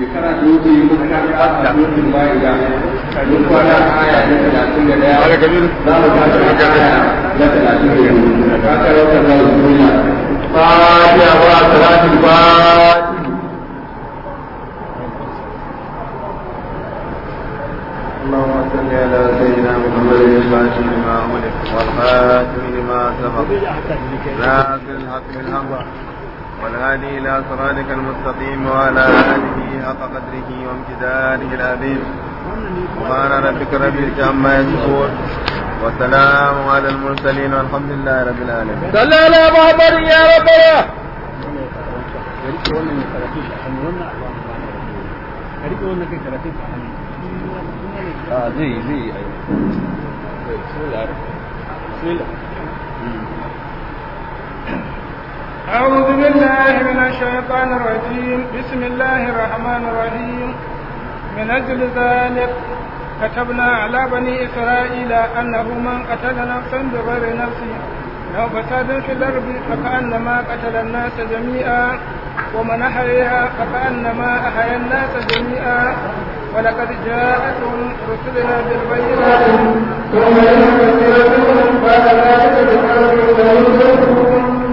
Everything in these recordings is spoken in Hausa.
shekara da wuce muka fata mutum bayi da mun kwana aya na talatin da daya Ala kabiru. za mu tashi aya na talatin da biyu ka karo ka zawo duniya fatiha wa salatul fatiha اللهم صل على سيدنا محمد الفاتح لما أملك والخاتم لما سبق ناصر الحق بالحق والهادي إلى صراطك المستقيم وعلى آله حق قدره وامتداره العظيم سبحان ربك رب العزة عما يصفون وسلام على المرسلين والحمد لله رب العالمين صلى على محمد يا ربنا زي زي أعوذ بالله من الشيطان الرجيم بسم الله الرحمن الرحيم من أجل ذلك كتبنا على بني إسرائيل أنه من قتل نفسا بغير نفس أو فساد في الأرض فكأنما قتل الناس جميعا ومن أحياها فكأنما أحيا الناس جميعا ولقد جاءتهم رسلنا بالبينات ثم إن كثيرا منهم بعد ذلك بقلبهم ينفقون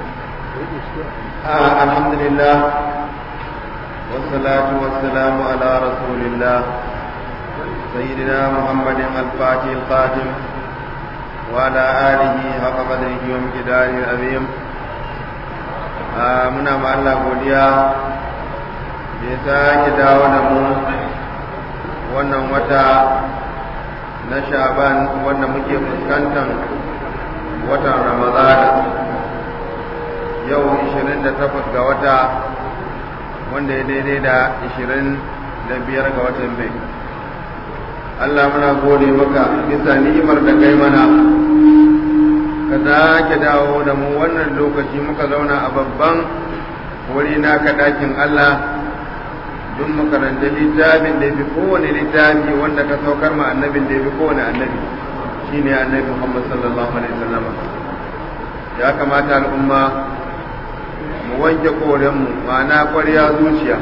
آه الحمد لله والصلاة والسلام على رسول الله سيدنا محمد الفاتح الخاتم وعلى آله حق قدره وامتداره العظيم آه منا مع الله godiya da ya sake dawo da mu wannan wata na sha'ban wanda muke fuskantar watan ramadana yau 28 ga wata wanda ya daidai da 25 ga watan mai Allah muna gode maka bisa ni'imar da kai mana ka sake dawo da mu wannan lokaci muka zauna a babban wuri naka dakin Allah don makaranta littafin da fi kowane littafi wanda ka saukar ma annabin da fi kowane annabi shine annabi Muhammad sallallahu alaihi wasallam ya kamata al'umma mu wanke korenmu ma'ana kwarya zuciya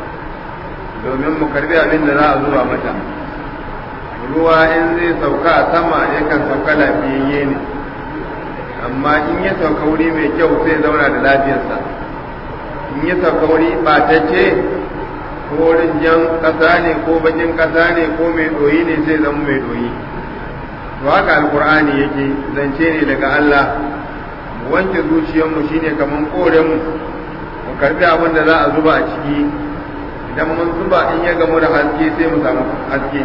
domin mu karbi abin da za a zuba mata ruwa in zai sauka a sama yakan sauka lafiyayye ne amma in ya sauka wuri mai kyau sai zauna da lafiyarsa in ya sauka wuri ɓatacce ko wurin jan ƙasa ne ko bakin ƙasa ne ko mai ɗoyi ne sai zama mai ɗoyi to haka alkur'ani yake zance ne daga Allah wanke zuciyarmu shine kaman korenmu mu karbi abin da za a zuba a ciki idan mun zuba in ya gamu da haske sai mu samu haske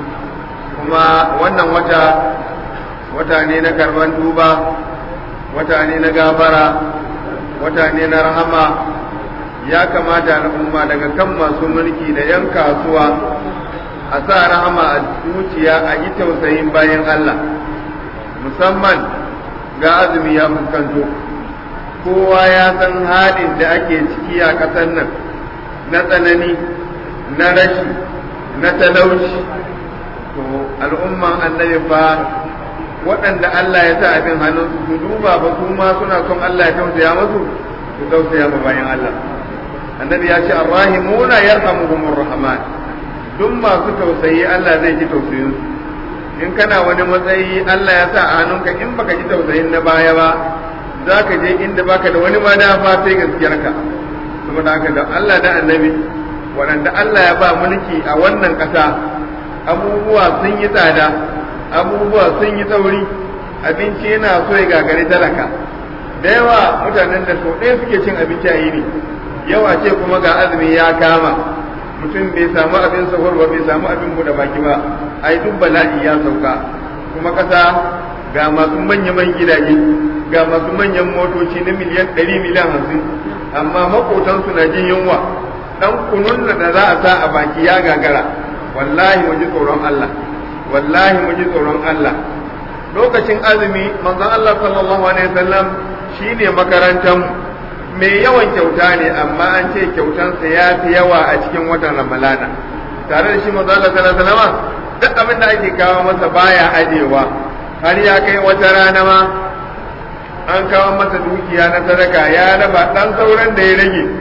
kuma wannan wata wata ne na karban duba wata ne na gafara wata ne na rahama ya kamata al'umma daga kan masu mulki da 'yan kasuwa a sa rahama a zuciya a yi tausayin bayan Allah musamman ga azumi ya fuskanto kowa ya san halin da ake ciki a ƙasar nan na tsanani na rashi na talauci to al'umman annabi fa waɗanda Allah ya sa abin hannunsu su duba ba su ma suna son Allah ya tausaya masu su tausaya ma bayan Allah annabi ya ce arrahimuna yarhamuhumur rahman duk masu tausayi Allah zai ji tausayin su in kana wani matsayi Allah ya sa a hannunka in baka ji tausayin na baya ba za ka je inda baka da wani madafa sai gaskiyarka saboda haka da Allah da annabi waɗanda Allah ya ba mulki a wannan ƙasa abubuwa sun yi tsada abubuwa sun yi tsauri abinci yana so ya gagari talaka da yawa mutanen da sau ɗaya suke cin abinci a yini yau a ce kuma ga azumi ya kama mutum bai samu abin sahur ba bai samu abin buɗe baki ba ai duk bala'i ya sauka kuma ƙasa ga masu manya-man gidaje ga masu manyan motoci na miliyan ɗari miliyan hamsin amma makotansu na jin yunwa ɗan kunun da za a sa a baki ya gagara wallahi mu ji tsoron Allah wallahi mu ji tsoron Allah lokacin azumi manzon Allah sallallahu alaihi wasallam shine makarantar mai yawan kyauta ne amma an ce kyautansa ya fi yawa a cikin watan Ramalana tare da shi manzon Allah sallallahu alaihi wasallam duk abin da ake kawo masa baya ajewa har ya kai wata rana ma an kawo masa dukiya na sadaka ya raba dan sauran da ya rage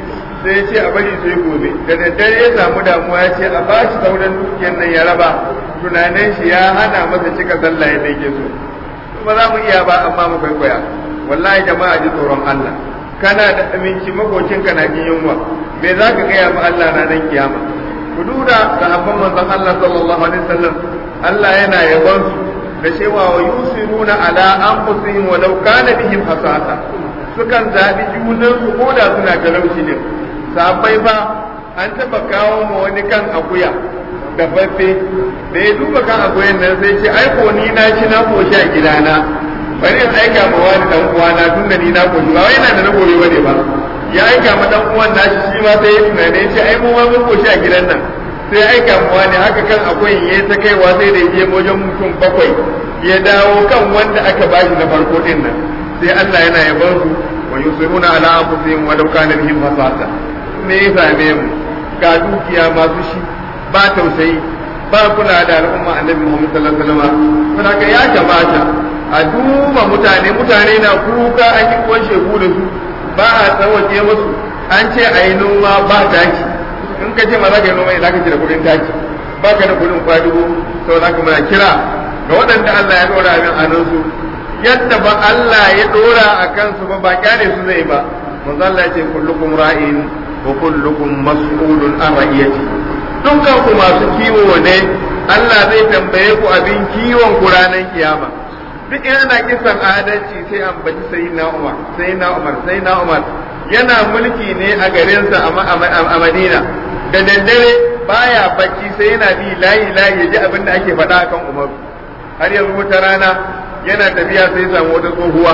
sai ya ce a bari sai gobe da daddare ya samu damuwa ya ce a ba shi sauran dukiyar nan ya raba tunanin shi ya hana masa cika sallah yadda yake so ba za mu iya ba amma mu kwaikwaya wallahi jama'a ji tsoron Allah kana da aminci makocinka na jin yunwa me za ka gaya ma Allah na nan kiyama ku duda sahabban manzon Allah sallallahu alaihi wasallam Allah yana yabon su da cewa wa yusiruna ala anfusihim walau kana bihim hasasa sukan zabi junan su ko da suna talauci ne sahabbai fa an taba kawo ma wani kan akuya da faffe da ya duba kan akuyan nan sai ce ai ko ni na ci na koshi a gidana bari in aika ma wani dan uwana tun da ni na koshi ba wai yana da na gobe bane ba ya aika ma dan uwan nashi shi ma sai ya tunane ya ce ai mu ma mun koshi a gidan nan sai aika mu wani haka kan akwai ya ta kaiwa sai da je wajen mutum bakwai ya dawo kan wanda aka bashi na farko din nan sai Allah yana yaban su wa yusiruna ala anfusihim wa law kana bihim fasata me ya same mu ga dukiya masu shi ba tausayi ba kula da al'umma annabi Muhammad sallallahu alaihi wasallam saboda ya kamata a duba mutane mutane na kuka an yi kuwan shegu da su ba a tsawaje musu an ce a yi noma ba taki in ka ce ma za ka yi noma ina ka da kudin taki ba ka da kudin kwadugo sau za ka muna kira ga waɗanda Allah ya ɗora min a su yadda ba Allah ya ɗora a kansu ba ba kyale su zai ba manzo Allah ya ce kullukum ra'in wa kullukum mas'ulun an ra'iyati dukkan ku masu kiwo ne Allah zai tambaye ku abin kiwon ku ranar kiyama duk in ana kisan adalci sai an baci sayyidina Umar sayyidina Umar sayyidina Umar yana mulki ne a garinsa a Madina da daddare baya bacci sai yana bi layi layi ya ji abin da ake faɗa akan Umar har yanzu wata rana yana tafiya sai samu wata tsohuwa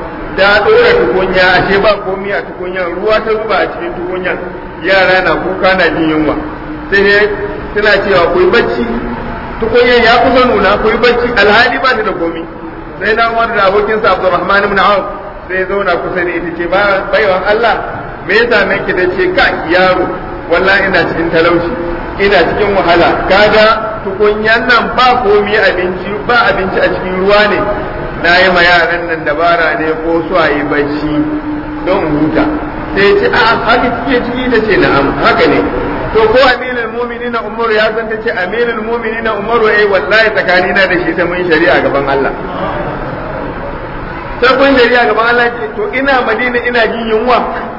ta ɗora tukunya ashe ba komi a tukunyan ruwa ta zuba a cikin tukunyan yara na kuka na jin yunwa sai ne suna cewa ku yi bacci tukunyan ya kusa nuna ku yi bacci alhali ba ta da komi sai na umar da abokinsa abdurrahman ibn auf sai ya zauna kusa da ita ce baiwan Allah me ya same ki da ce ka yaro wallahi ina cikin talauci ina cikin wahala kaga tukunyan nan ba komi abinci ba abinci a cikin ruwa ne na yi ma yaran nan dabara ne ko su a yi bacci don huta sai ce a haka kike ciki da ce na'am haka ne to ko aminul mu'minina umaru ya san ta ce aminul mu'minina umaru eh wallahi tsakanina da shi ta mun shari'a gaban Allah sai kun shari'a gaban Allah ce to ina madina ina jin yunwa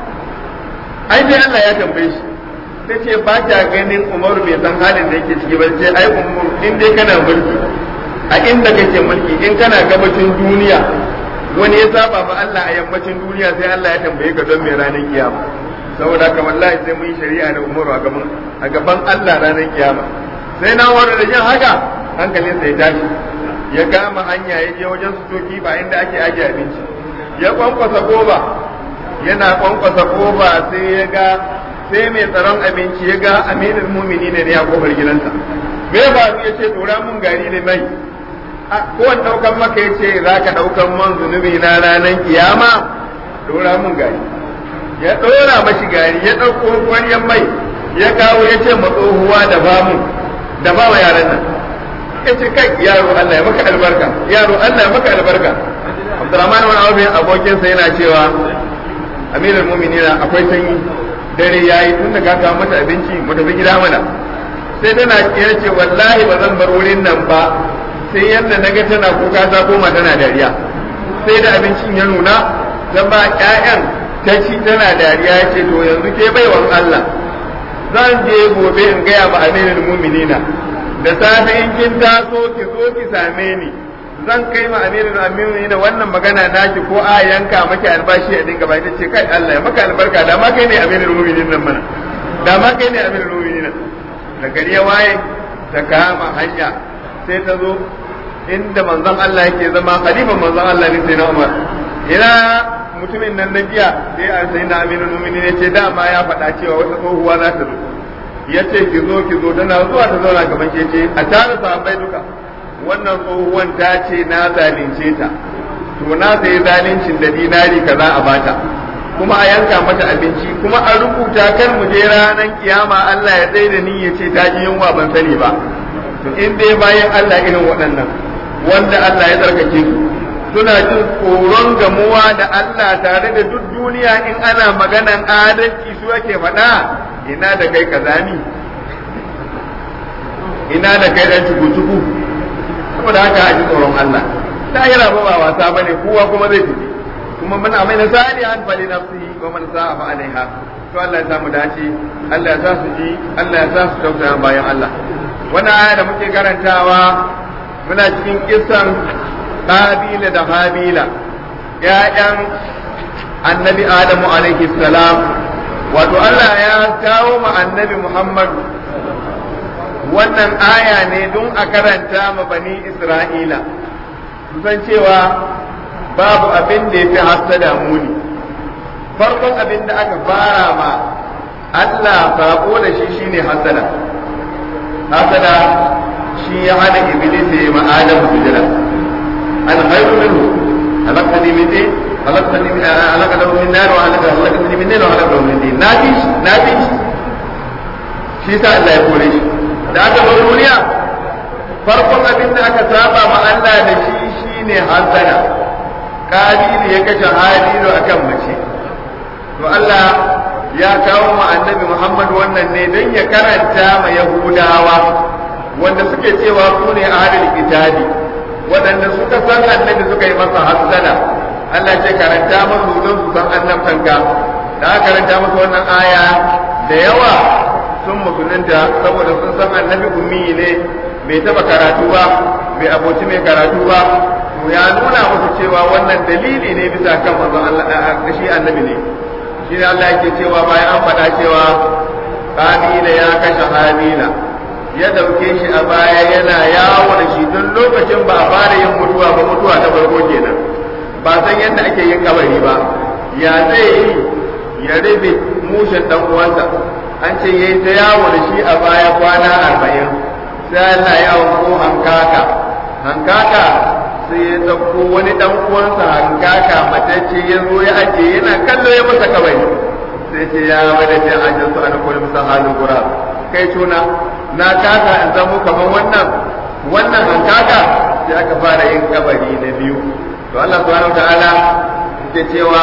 ai sai Allah ya tambaye shi sai ce ba ta ganin umaru bai san halin da yake ciki ba sai ai umaru in dai kana mulki a inda kake mulki in kana gabacin duniya wani ya saba ma Allah a yammacin duniya sai Allah ya tambaye ka don me ranar kiyama saboda haka wallahi sai mun yi shari'a da umaru a gaban a gaban Allah ranar kiyama sai na wani da jin haka hankalinsa ya tashi ya kama hanya ya je wajen sutoki ba inda ake aje abinci ya kwankwasa goba yana kwankwasa goba sai ya ga sai mai tsaron abinci ya ga aminin mumini ne ya kofar gidansa me ba ya ce dora mun gari da mai kowane daukan maka ya ce za ka daukan man zunubi na ranar kiyama dora mun gari ya dora mashi gari ya dauko kwaryan mai ya kawo ya ce matsohuwa da bamu da ba wa yaran nan ya ce kai yaro Allah ya maka albarka yaro Allah ya maka albarka Abdurrahman wani abu abokinsa yana cewa amirul mu'minina akwai sanyi dare yayi tun da ka kawo mata abinci mu tafi gida mana sai tana ya ce wallahi ba zan bar wurin nan ba sai yadda naga tana kuka ta koma tana dariya sai da abincin ya nuna zan ba ƴaƴan ta ci tana dariya ya ce to yanzu ke baiwan Allah zan je gobe in gaya ma amirul mu'minina da safe in kin taso ki zo ki same ni zan kai ma amirul mu'minina wannan magana naki ko a yanka maki albashi a dinga bai ce kai Allah ya maka albarka da ma kai ne amirul mu'minin nan mana da ma kai ne amirul mu'minin da gari ya waye ta kama hanya sai ta zo inda manzon Allah yake zama khalifan manzon Allah ne sai na Umar ina mutumin nan na jiya sai a sai na amirul mu'minin ya ce dama ya faɗa cewa wata tsohuwa za ta zo ya ce ki zo ki zo tana zuwa ta zauna gaban ke ce a tare sahabbai duka wannan tsohuwan ta ce na zalunce ta to na sayi zaluncin da dinari kaza a bata kuma a yanka mata abinci kuma a rubuta kar mu je ranar kiyama Allah ya tsaye da ni ya ce ta ji yunwa ban sani ba to in dai bayan Allah irin waɗannan wanda Allah ya tsarkake su suna jin tsoron gamuwa da Allah tare da duk duniya in ana maganan adalci su ake faɗa ina da kai kazami ina da kai dan cuku-cuku saboda haka a ji tsoron Allah lahira ba ba wasa bane kowa kuma zai tafi kuma muna mai na sani an fali nafsihi wa man sa'a fa alaiha to Allah ya samu dace Allah ya sa su ji Allah ya sa su tausaya bayan Allah wannan aya da muke karantawa muna cikin kissan Qabila da Habila ƴaƴan annabi Adamu alaihi salam wato Allah ya kawo ma annabi Muhammad wannan aya ne don a karanta ma bani Isra'ila su san cewa babu abin da ya fi hassada muni farkon abin da aka fara ma Allah sako da shi shine hassada hassada shi ya hana iblis ya ma Adam sujada an khairu minhu halaqtani min din halaqtani min halaqtahu min nar wa halaqtani min nar wa halaqtahu min din nafi nafi shi sa Allah ya kore shi da aka bar duniya farkon abin da aka saba ma Allah da shi shine hassada Kabilu ya kashe Halilu akan mace to Allah ya kawo ma annabi Muhammad wannan ne don ya karanta ma Yahudawa wanda suke cewa su ne ahlul kitabi waɗanda suka san annabi suka yi masa hassana Allah ce karanta masu don su san annabtanka da aka karanta musu wannan aya da yawa sun musulunta saboda sun san annabi ummi ne bai taba karatu ba bai aboci mai karatu ba to ya nuna musu cewa wannan dalili ne bisa kan manzon Allah da shi annabi ne shi ne Allah yake cewa bayan an faɗa cewa Habila ya kashe Habila ya dauke shi a baya yana yawo da shi don lokacin ba a fara yin mutuwa ba mutuwa ta farko kenan ba san yadda ake yin kabari ba ya zai yi ya rabe mushin dan uwansa an ce yayi ta yawo da shi a baya kwana arba'in sai Allah ya ko hankaka hankaka sai ya dauko wani dan uwansa hankaka matacce ya zo ya aje yana kallo ya masa kabari sai ce ya wada da ajin su ana kullu masa halin gura kai tuna na kaka in zamo kaman wannan wannan hankaka sai aka fara yin kabari na biyu to Allah subhanahu wataala yake cewa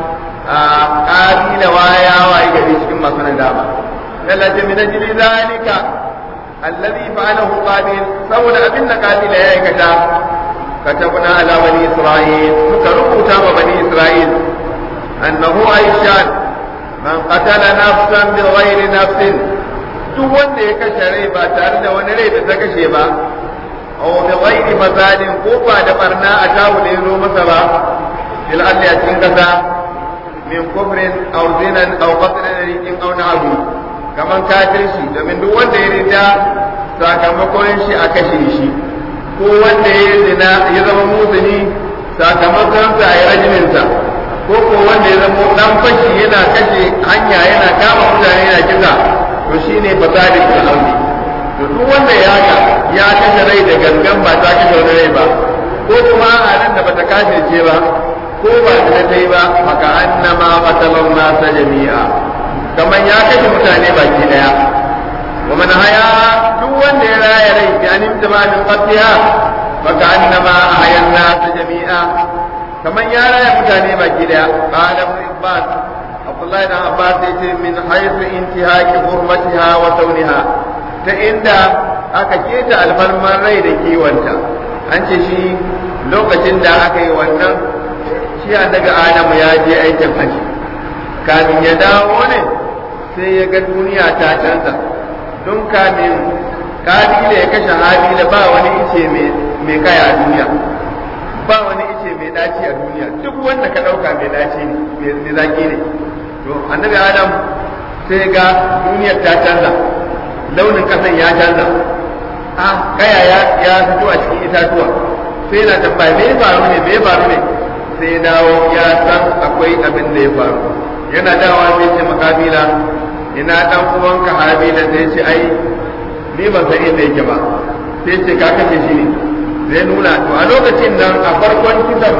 a kabila waya waye gari cikin masu nadama lallata min ajli zalika alladhi fa'alahu qabil saboda abin da qabil ya aikata katabna ala bani isra'il muka rubuta wa bani isra'il annahu aishan man qatala nafsan bighairi nafsin duk wanda ya kashe rai ba tare da wani rai da ta kashe ba aw bighairi fasadin ko ba da barna a tawo da yazo masa ba fil ardi a cikin kasa min kufrin aw zinan aw qatlan aw na'bu kaman kafirci domin duk wanda ya rida sakamakon shi a kashe shi ko wanda ya zina ya zama muzini sakamakon sa ya rajimin sa ko ko wanda ya zama dan fashi yana kashe hanya yana kama mutane yana kisa to shine fasadin fil ardi to duk wanda ya ga ya kashe rai da gangan ba ta kashe wani rai ba ko kuma a nan da bata kafirce ba ko ba ta ta yi ba maka annama qatalan nasa jami'a kamar ya kashe mutane baki daya wa man haya duk wanda ya raya rai bi an imtima min qatiha maka annama ahya an-nas jami'a kamar ya raya mutane baki daya qala ibn abbas abdullahi ibn abbas yace min haythu intihaki hurmatiha wa sauniha ta inda aka keta alfarman rai da kiwonta an ce shi lokacin da aka yi wannan shi daga adamu ya je aikin haji kamin ya dawo ne sai ya ga duniya ta canza don kamin kabila ya kashe habila ba wani ice mai kaya a duniya ba wani ice mai daci a duniya duk wanda ka dauka mai daci ne mai zaki ne to annabi adam sai ga duniyar ta canza launin kasan ya canza a kaya ya fito a cikin itatuwa sai na tambaya me ya faru ne me ya faru ne sai ya dawo ya san akwai abin da ya faru yana dawa sai ce makabila ina dan uwanka habila sai ce ai ni ban san inda yake ba sai ce ka kace shi ne zai nuna to a lokacin nan a farkon kisan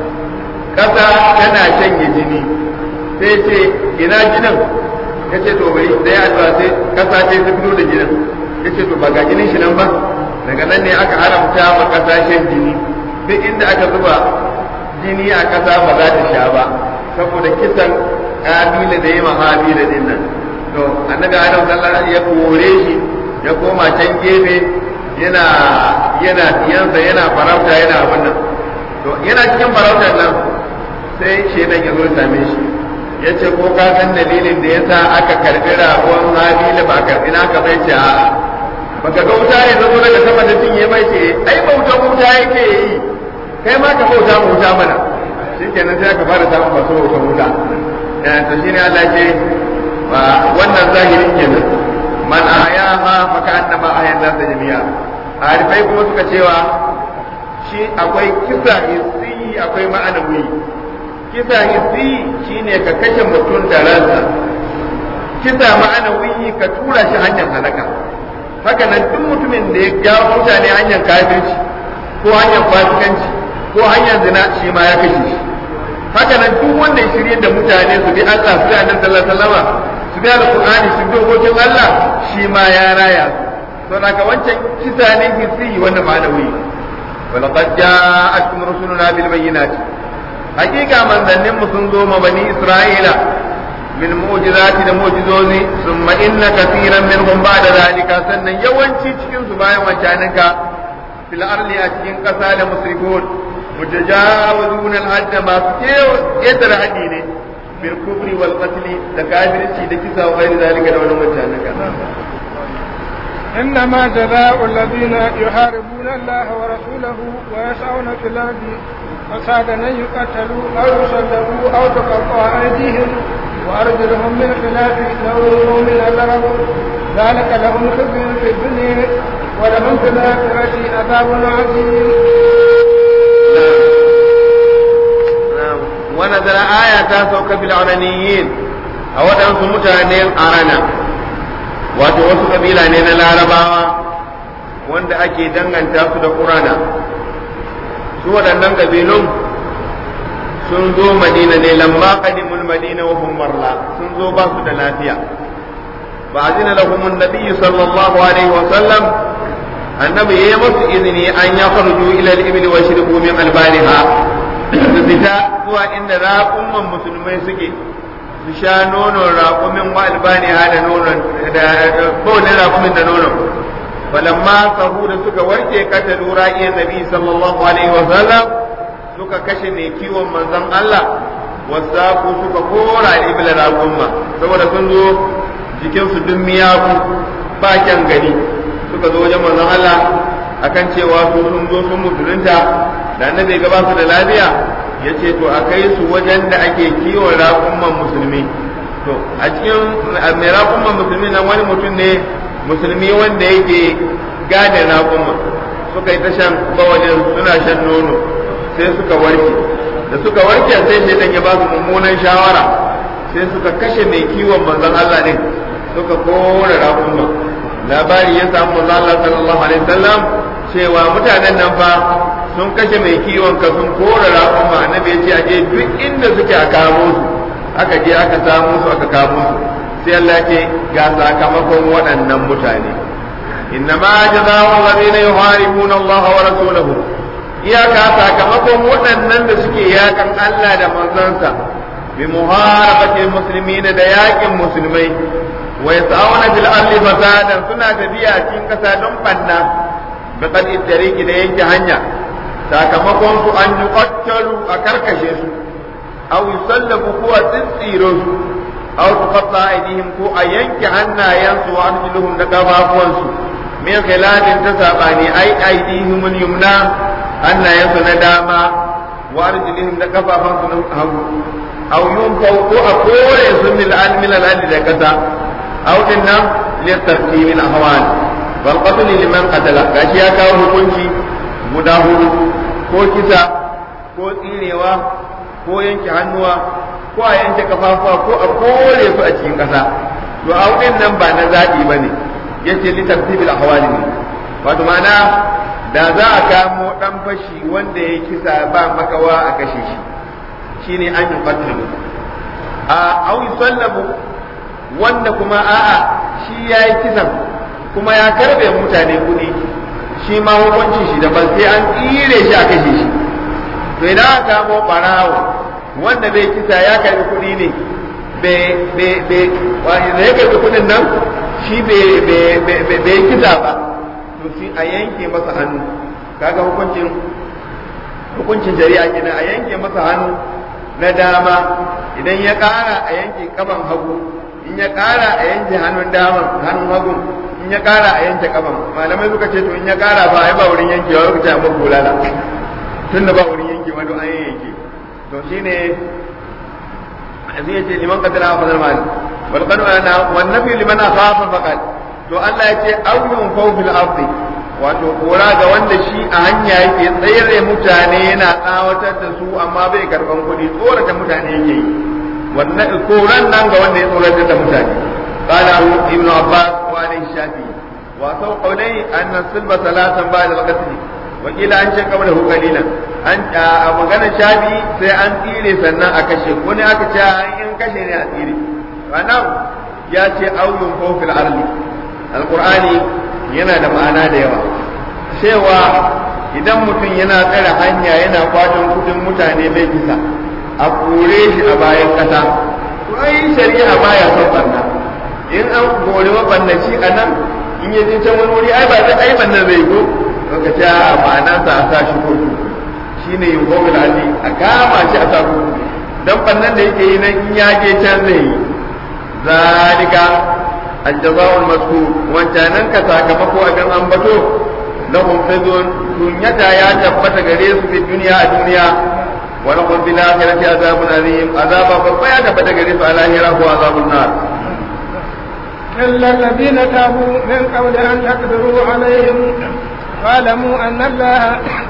kasa tana shanye jini sai ce ina jinin ya ce to bai da ya addu'a sai kasa ce ta fito da jinin ya ce to ba ga jinin shi nan ba daga nan ne aka haramta ma kasa shan jini duk inda aka zuba jini a ƙasa ba za ta sha ba saboda kisan kabila da ya mahabila din nan to annabi adam sallallahu alaihi ya kore shi ya koma can gefe yana yana tiyansa yana farauta yana abin nan to yana cikin farautar nan sai shedan ya zo same shi ya ce ko ka san dalilin da yasa aka karbi ragon habila ba karbi naka bai ce a'a baka ga wuta ne zo daga sama da cinye mai ce ai bautan wuta yake yi kai ma ka bauta mu wuta mana shikenan sai aka fara samun masu bautan wuta to shine Allah ce wannan zahirin kenan man ayaha maka annama ayan nasa jami'a harifai kuma suka cewa shi akwai kisa hissi akwai ma'anawi kisa hissi shine ka kashe mutum da ransa kisa ma'anawi ka tura shi hanyar halaka haka nan duk mutumin da ya jawo mutane hanyar kafirci ko hanyar fasikanci ko hanyar zina shi ma ya kashe shi haka nan duk wanda ya shirye da mutane su bi Allah su bi Annabi sallallahu alaihi wasallam su bi Al-Qur'ani su bi dokokin Allah shi ma ya raya to daga wancan kisa ne hissi wanda ma'anawi ولقد جاءتكم رسلنا بالبينات حقيقة من ذنب سنزوم بني إسرائيل من معجزات المعجزوز ثم إن كثيرا منهم بعد ذلك سنة يوانشي تكين سبايا وشانك في الأرض أتكين قسال مسرفون متجاوزون الحد ما سكيو يتر حديني بالكفر والقتل تكافر الشيء دكسا وغير ذلك لو لم شانك إنما جزاء الذين يحاربون الله ورسوله ويسعون في الأرض فسادا أن يقتلوا أو يصلبوا أو تقطع أيديهم وأرجلهم من خلاف أو يلقوا من الأرض ذلك لهم خزي في الدنيا ولهم في الآخرة عذاب عظيم ونزل آية سوك في العرنيين أو أنسوا متعنين أرنا wato wasu kabila ne na larabawa wanda ake danganta su da ƙurana su waɗannan kabilun sun zo madina ne lamma qadimul madina wa hum marla sun zo ba su da lafiya ba azina lahum an-nabiy sallallahu alaihi wa sallam annabi yayi musu izini an ya farju ila al-ibli wa shirbu min albaniha su fita zuwa inda raƙumman musulmai suke su sha nonon raƙumin wa albani da nonon da kowane raƙumin da nonon falamma sahu da suka warke kata lura iya nabi sallallahu alaihi wa sallam suka kashe mai kiwon manzon Allah wasaku suka kora ibl raƙumma saboda sun zo jikin su dun miyaku ba kyan gani suka zo wajen manzon Allah akan cewa su sun zo sun musulunta da annabi gaba su da lafiya ya ce to a kai su wajen da ake kiwon raƙumman musulmi to a cikin mai raƙumman musulmi nan wani mutum ne musulmi wanda yake gane raƙumman suka yi ta shan bawalin suna shan nono sai suka warke da suka warke sai shaitan ya ba su mummunan shawara sai suka kashe mai kiwon manzon Allah din suka kore raƙumman labari ya samu manzon Allah sallallahu alaihi wasallam cewa mutanen nan fa sun kashe mai kiwon ka sun kora raƙon ma annabi ya ce a je duk inda suke a kamo su aka je aka samu su aka kamo su sai Allah ce ga sakamakon waɗannan mutane inna ma jazaa'u alladhina yuharibuna Allah wa rasulahu iyaka sakamakon waɗannan da suke yakan Allah da manzansa bi muharabatil muslimina da yakin musulmai wa yas'auna bil ardi fasadan suna tafiya cikin kasa don banna bi qadi tariki da yanke hanya sakamakon su an yi kwattalu a karkashe su aw yusallabu ko a tsitsiro su aw tuqatta aydihim ko a yanke hannayensu wa arjuluhum da kafafuwansu min khilafin ta sabani ai aydihim yumna hannayensu na dama wa arjuluhum da kafafansu na hagu aw yunfau ko a kore su min al-min al da kasa aw dinna li tartib al-ahwal wal qatl liman qatala gashi ya kawo hukunci guda hudu ko kisa ko tsinewa ko yanke hannuwa ko a yanke kafafuwa ko a kore su a cikin ƙasa to audin nan ba na zaɓi ba ne ya ce li tartibil ahwali ne wato ma'ana da za a kamo ɗan fashi wanda ya kisa ba makawa a kashe shi shine an yi qatlu a au yusallabu wanda kuma a'a shi ya yi kisan kuma ya karbe mutane kuɗi shi ma hukuncin shi daban sai an tsire shi a kashe shi to idan aka kamo barawo wanda bai kisa ya karbi kuɗi ne da ya karbi kuɗin nan shi bai kisa ba to shi a yanke masa hannu kaga hukuncin hukuncin shari'a kenan a yanke masa hannu na dama idan ya ƙara a yanke kaban hagu in ya ƙara a yanke hannun daman hannun hagu in ya ƙara a yanke kaban malamai suka ce to in ya ƙara ba ai ba wurin yankewa suka ce amma bulala tun da ba wurin yankewa to an yanke to shine zai ce liman qadara fa zal mal wal qad ana wan nafi liman akhafa faqat to Allah ya ce awyun fawfil ardi wato kora ga wanda shi a hanya yake tsere mutane yana tsawatar da su amma bai karban kuɗi tsorata mutane yake yi wannan koran nan ga wanda ya tsoratar da mutane qala ibn abbas wa alayhi shafi wa sau qawlai anna silba salatan ba'da al-qatl wa kila an ce qabla hu qalilan an a magana shafi sai an tsire sannan a kashe ko ne aka ce in kashe ne a tsire wannan ya ce auyun fawfil arli alqur'ani yana da ma'ana da yawa cewa idan mutum yana tsare hanya yana kwatan kudin mutane bai bisa a kore shi a bayan kasa to ai shari'a baya son barna in an kore mabannaci a nan in ya je can wani wuri ai ba zai ai banna zai go ka ce a ma'ana sa a sa shi kotu shine yin gomil ali a kama shi a sa kotu dan bannan da yake yi nan in ya je can zai yi zalika الجزاء المذكور وانجانن كساكمكو أبن أنبتو لهم خزون دنيتا يا تبت غريس في الدنيا الدنيا ولهم في الآخرة عذاب عظيم عذاب بابا يا تبت غريس على هراه عذاب النار إلا الذين تابوا من قبل أن تقدروا عليهم واعلموا أن الله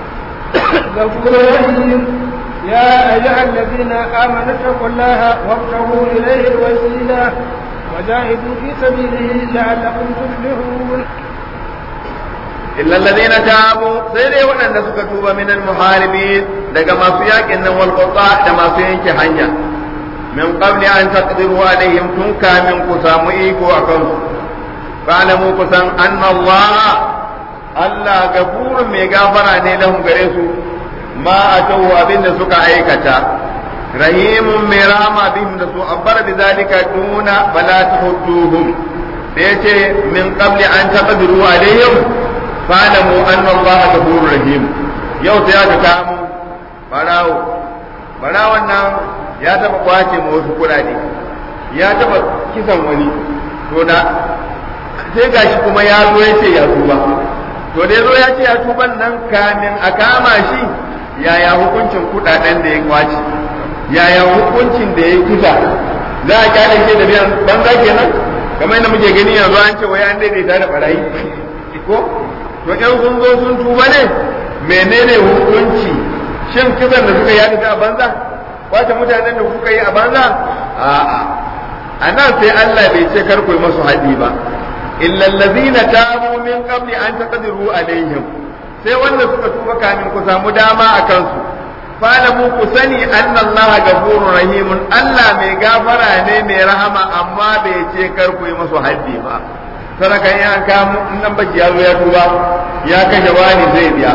غفور رحيم يا أيها الذين آمنوا اتقوا الله وابتغوا إليه الوسيلة وجاهدوا في سبيله لعلكم تفلحون إلا الذين تابوا سيدي وأن سكتوا من المحاربين لقى ما سياك إن والقطاع لما سينك حنيا من قبل أن تقدروا عليهم تنكى من قسام إيكو أكم فاعلموا قسام أن الله Allah gafurun mai gafara ne lahum gare su ma a tawo abin da suka aikata rahimun mai rama bihim da su abbar bi zalika duna bala tuhudduhum da yace min qabli an taqdiru alaihim fa'lamu anna Allah ghafurur rahim yau sai aka kamu barawo barawon nan ya taba kwace ma wasu kurade ya taba kisan wani to da sai gashi kuma ya zo ya ce ya tuba to da ya zo ya ce ya tuban nan kamin a kama shi yaya hukuncin kudaden da ya kwace yaya hukuncin da ya kisa za a kyale shi da biyan banza kenan kamar yadda muke gani yanzu an ce wai an daidaita da barayi ko to in sun zo sun tuba ne menene hukunci shin kisan da suka yi a banza kwace mutanen da kuka yi a banza a'a a nan sai Allah bai ce kar ku yi masu haɗi ba illa allazina tabu min qabli an taqdiru alaihim sai wanda suka tuba kamin ku samu dama a kansu falamu ku sani anna allaha ghafurur rahimun Allah mai gafara ne mai rahama amma bai ce kar ku yi masu haddi ba sadaka in an kamu in nan baki ya zo ya tuba ya kashe wani zai biya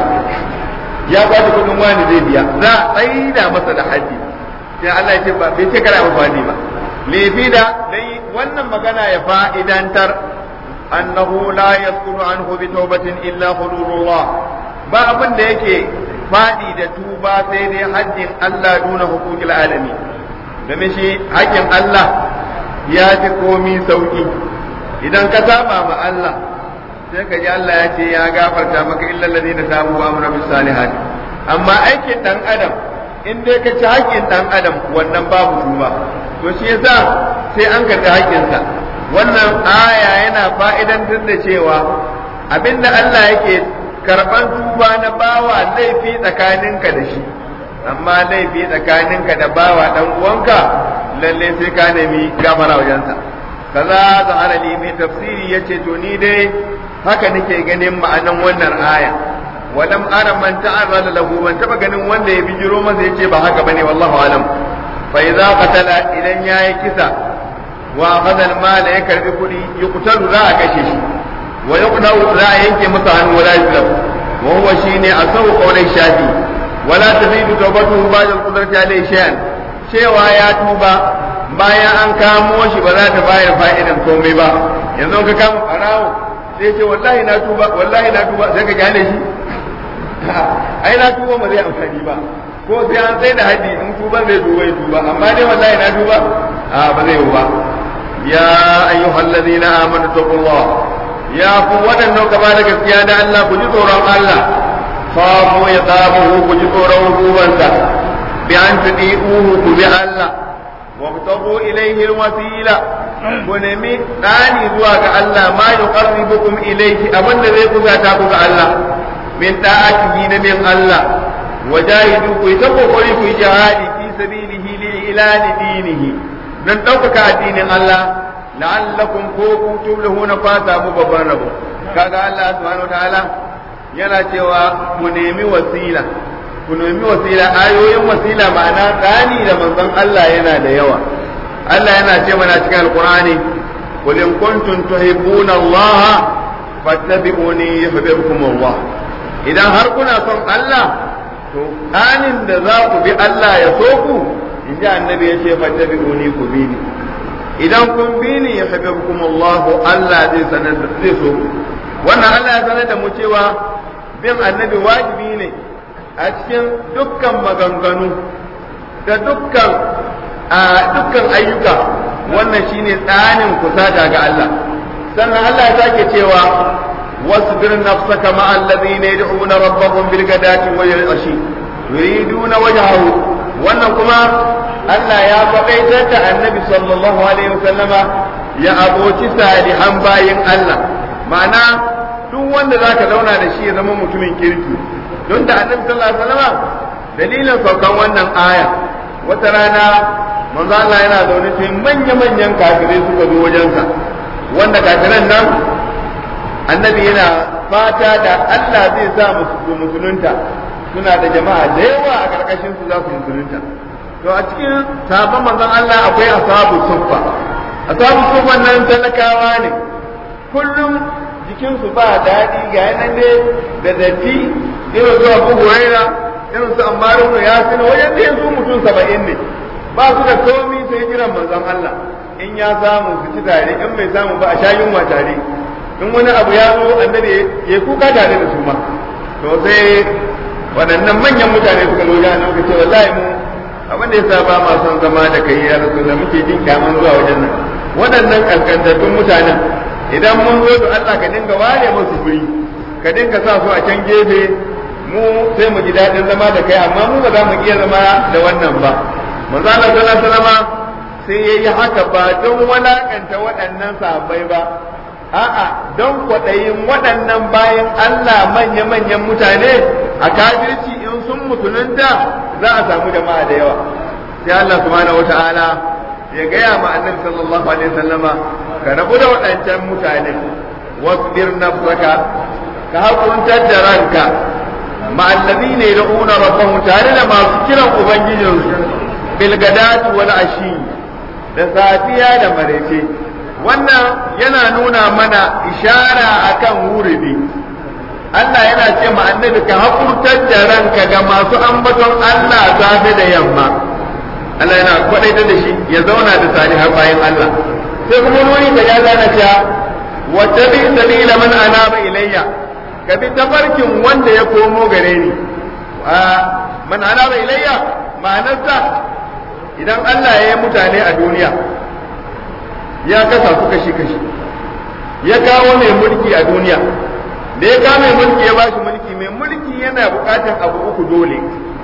ya kwace kudin wani zai biya za a tsaida masa da haddi sai Allah ya ce ba bai ce kara masa haddi ba lefi da dai wannan magana ya fa'idantar annahu la yasqulu anhu bi tawbatin illa hududullah ba abin da yake faɗi da tuba sai dai haddin Allah duna hukukil alami game shi haƙƙin Allah ya fi komi sauƙi idan ka saba ma Allah sai ka ji Allah ya ce ya gafarta maka illal ladina tabu wa amru bis salihat amma aikin dan adam in dai ka ci haƙƙin dan adam wannan babu tuba to shi yasa sai an karɓi haƙƙinsa wannan aya yana fa'idantar da cewa abinda Allah yake karban tuba na bawa laifi tsakaninka da shi amma laifi tsakaninka da bawa dan uwanka lalle sai ka nemi gafara wajensa kaza zahara li mai tafsiri yace to ni dai haka nake ganin ma'anan wannan aya walam ara man ta'arrada lahu ban taba ganin wanda ya bijiro masa yace ba haka bane wallahu alam fa idza qatala idan yayi kisa wa akhadha al-mal ya karbi kudi yuqtalu za a kashe shi wa yuqdaru za a yanke masa hannu wala yuzlam wa huwa shine asawu qawlan shafi wala tazidu tawbatuhu ba'da al-qudrati alayhi shay'an cewa ya tuba bayan an kamo shi ba za ta bayar fa'idan komai ba yanzu ka kama farawo sai ce wallahi na tuba wallahi na tuba sai ka gane shi ai na tuba ba zai amfani ba ko sai an sai da haji in tuban zai tuba ya tuba amma dai wallahi na tuba a ba zai yi ba ya ayyuhal ladina amanu taqullah ya ku wadannan gaba da gaskiya da Allah ku ji tsoron Allah fafu ya tsabu ku ji tsoron hukumansa bi an tudi'uhu ku bi Allah وابتغوا إليه الوسيلة ونمي ثاني زواج الله ما يقربكم إليه أمن ذيك ذاتك الله من طاعته نبي الله وجاهدوا كي تقوا كي جهادي في سبيله لإعلان دينه من توقك دين الله لعلكم كوكم تبلغون فاتا مببرنبو كذا الله سبحانه وتعالى yana cewa mu nemi wasila ku nemi wasila ayoyin wasila ma'ana tsani da manzon Allah yana da yawa Allah yana ce mana cikin alqur'ani qul in kuntum tuhibbuna Allah fattabi'uni yuhibbukum Allah idan har kuna son Allah to tsanin da za ku bi Allah ya so ku in ji annabi ya ce fattabi'uni ku bi ni idan kun bi ni yuhibbukum Allah Allah zai sanar da zai so ku wannan Allah ya sanar da mu cewa bin annabi wajibi ne a cikin dukkan maganganu da dukkan a dukkan ayyuka wannan shine tsanin kusata ga Allah sannan Allah ya sake cewa wasbir nafsaka ma alladhina yad'una rabbahum bil ghadati wal ashi yuriduna wajhahu wannan kuma Allah ya faɗaitar da annabi sallallahu alaihi wasallama ya aboci salihan bayin Allah ma'ana duk wanda zaka zauna da shi ya zama mutumin kirki don da annabi sallallahu alaihi wasallam dalilin saukan wannan aya wata rana manzo Allah yana zaune sai manya manyan kafirai suka zo wajensa wanda kafiran nan annabi yana fata da Allah zai sa musu musulunta suna da jama'a da yawa a karkashin su za su musulunta to a cikin sabon manzon Allah akwai ashabu suffa ashabu suffa nan talakawa ne kullum jikinsu ba daɗi ga yanan ne da datti irin su abu huraira irin su ammaru da yasin wajen da su mutum saba'in ne ba su da komi sai jiran manzon Allah in ya samu su ci tare in bai samu ba a sha yunwa tare in wani abu ya zo annabi ya kuka tare da su ma to sai waɗannan manyan mutane suka zo ga nan ce wallahi mu abin da yasa ba ma son zama da kai ya rasu da muke jin kyaman zuwa wajen nan waɗannan kaskantattun mutanen idan mun zo da Allah ka dinga ware musu guri ka dinga sa su a can gefe mu sai mu ji daɗin zama da kai amma mu ba za mu iya zama da wannan ba manzo Allah sallallahu alaihi wasallam sai yayi haka ba don walakanta waɗannan sahabbai ba a'a don kwaɗayin waɗannan bayan Allah manya-manyan mutane a kafirci in sun mutununta za a samu jama'a da yawa sai Allah subhanahu wata'ala ya gaya ma annabi sallallahu alaihi wasallama ka rabu da waɗancan mutane wasbir nafsaka ka hakuntar da ranka ma alladhina yad'una rabbahum tare da masu kiran ubangijinsu bil gadati wal ashi da safiya da marece wannan yana nuna mana ishara akan wuridi Allah yana ce ma annabi ka hakurtar da ranka ga masu ambaton Allah safe da yamma Allah yana kwadaita da shi ya zauna da salihan bayan Allah sai kuma wani da ya gane cewa wa tabi sabila man anaba ilayya ka bi tafarkin wanda ya komo gare ni man anaba ilayya ma'anarsa idan Allah ya yi mutane a duniya ya kasa su kashi kashi ya kawo mai mulki a duniya da ya kawo mai mulki ya bashi mulki mai mulki yana bukatan abu uku dole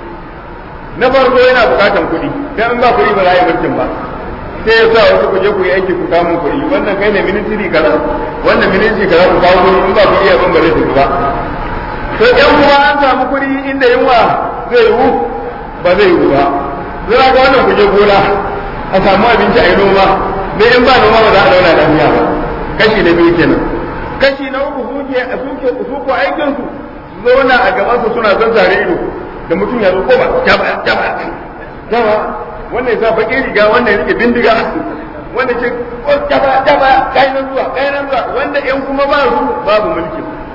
na farko yana bukatan kuɗi dan in ba kuɗi ba za a yi mulkin ba sai ya sa wasu ku je ku yi aiki ku kawo kuɗi wannan kai ne ministry kaza wannan ministry kaza ku kawo kuɗi in ba kuɗi abin ba zai tafi ba to ɗan kuma an samu kuɗi inda yunwa zai yiwu ba zai yiwu ba zai ga wannan ku je gona a samu abinci a yi noma me in ba noma ba za a zauna lafiya ba kashi na biyu kenan kashi na uku suke suke su ko aikin su zauna a gaban su suna zazzare ido da mutum ya zo ko ba jaba jaba jaba wannan ya sa baƙin riga wannan ya rike bindiga wanda ce ko jaba jaba kai nan zuwa kai nan zuwa wanda in kuma ba su babu mulki to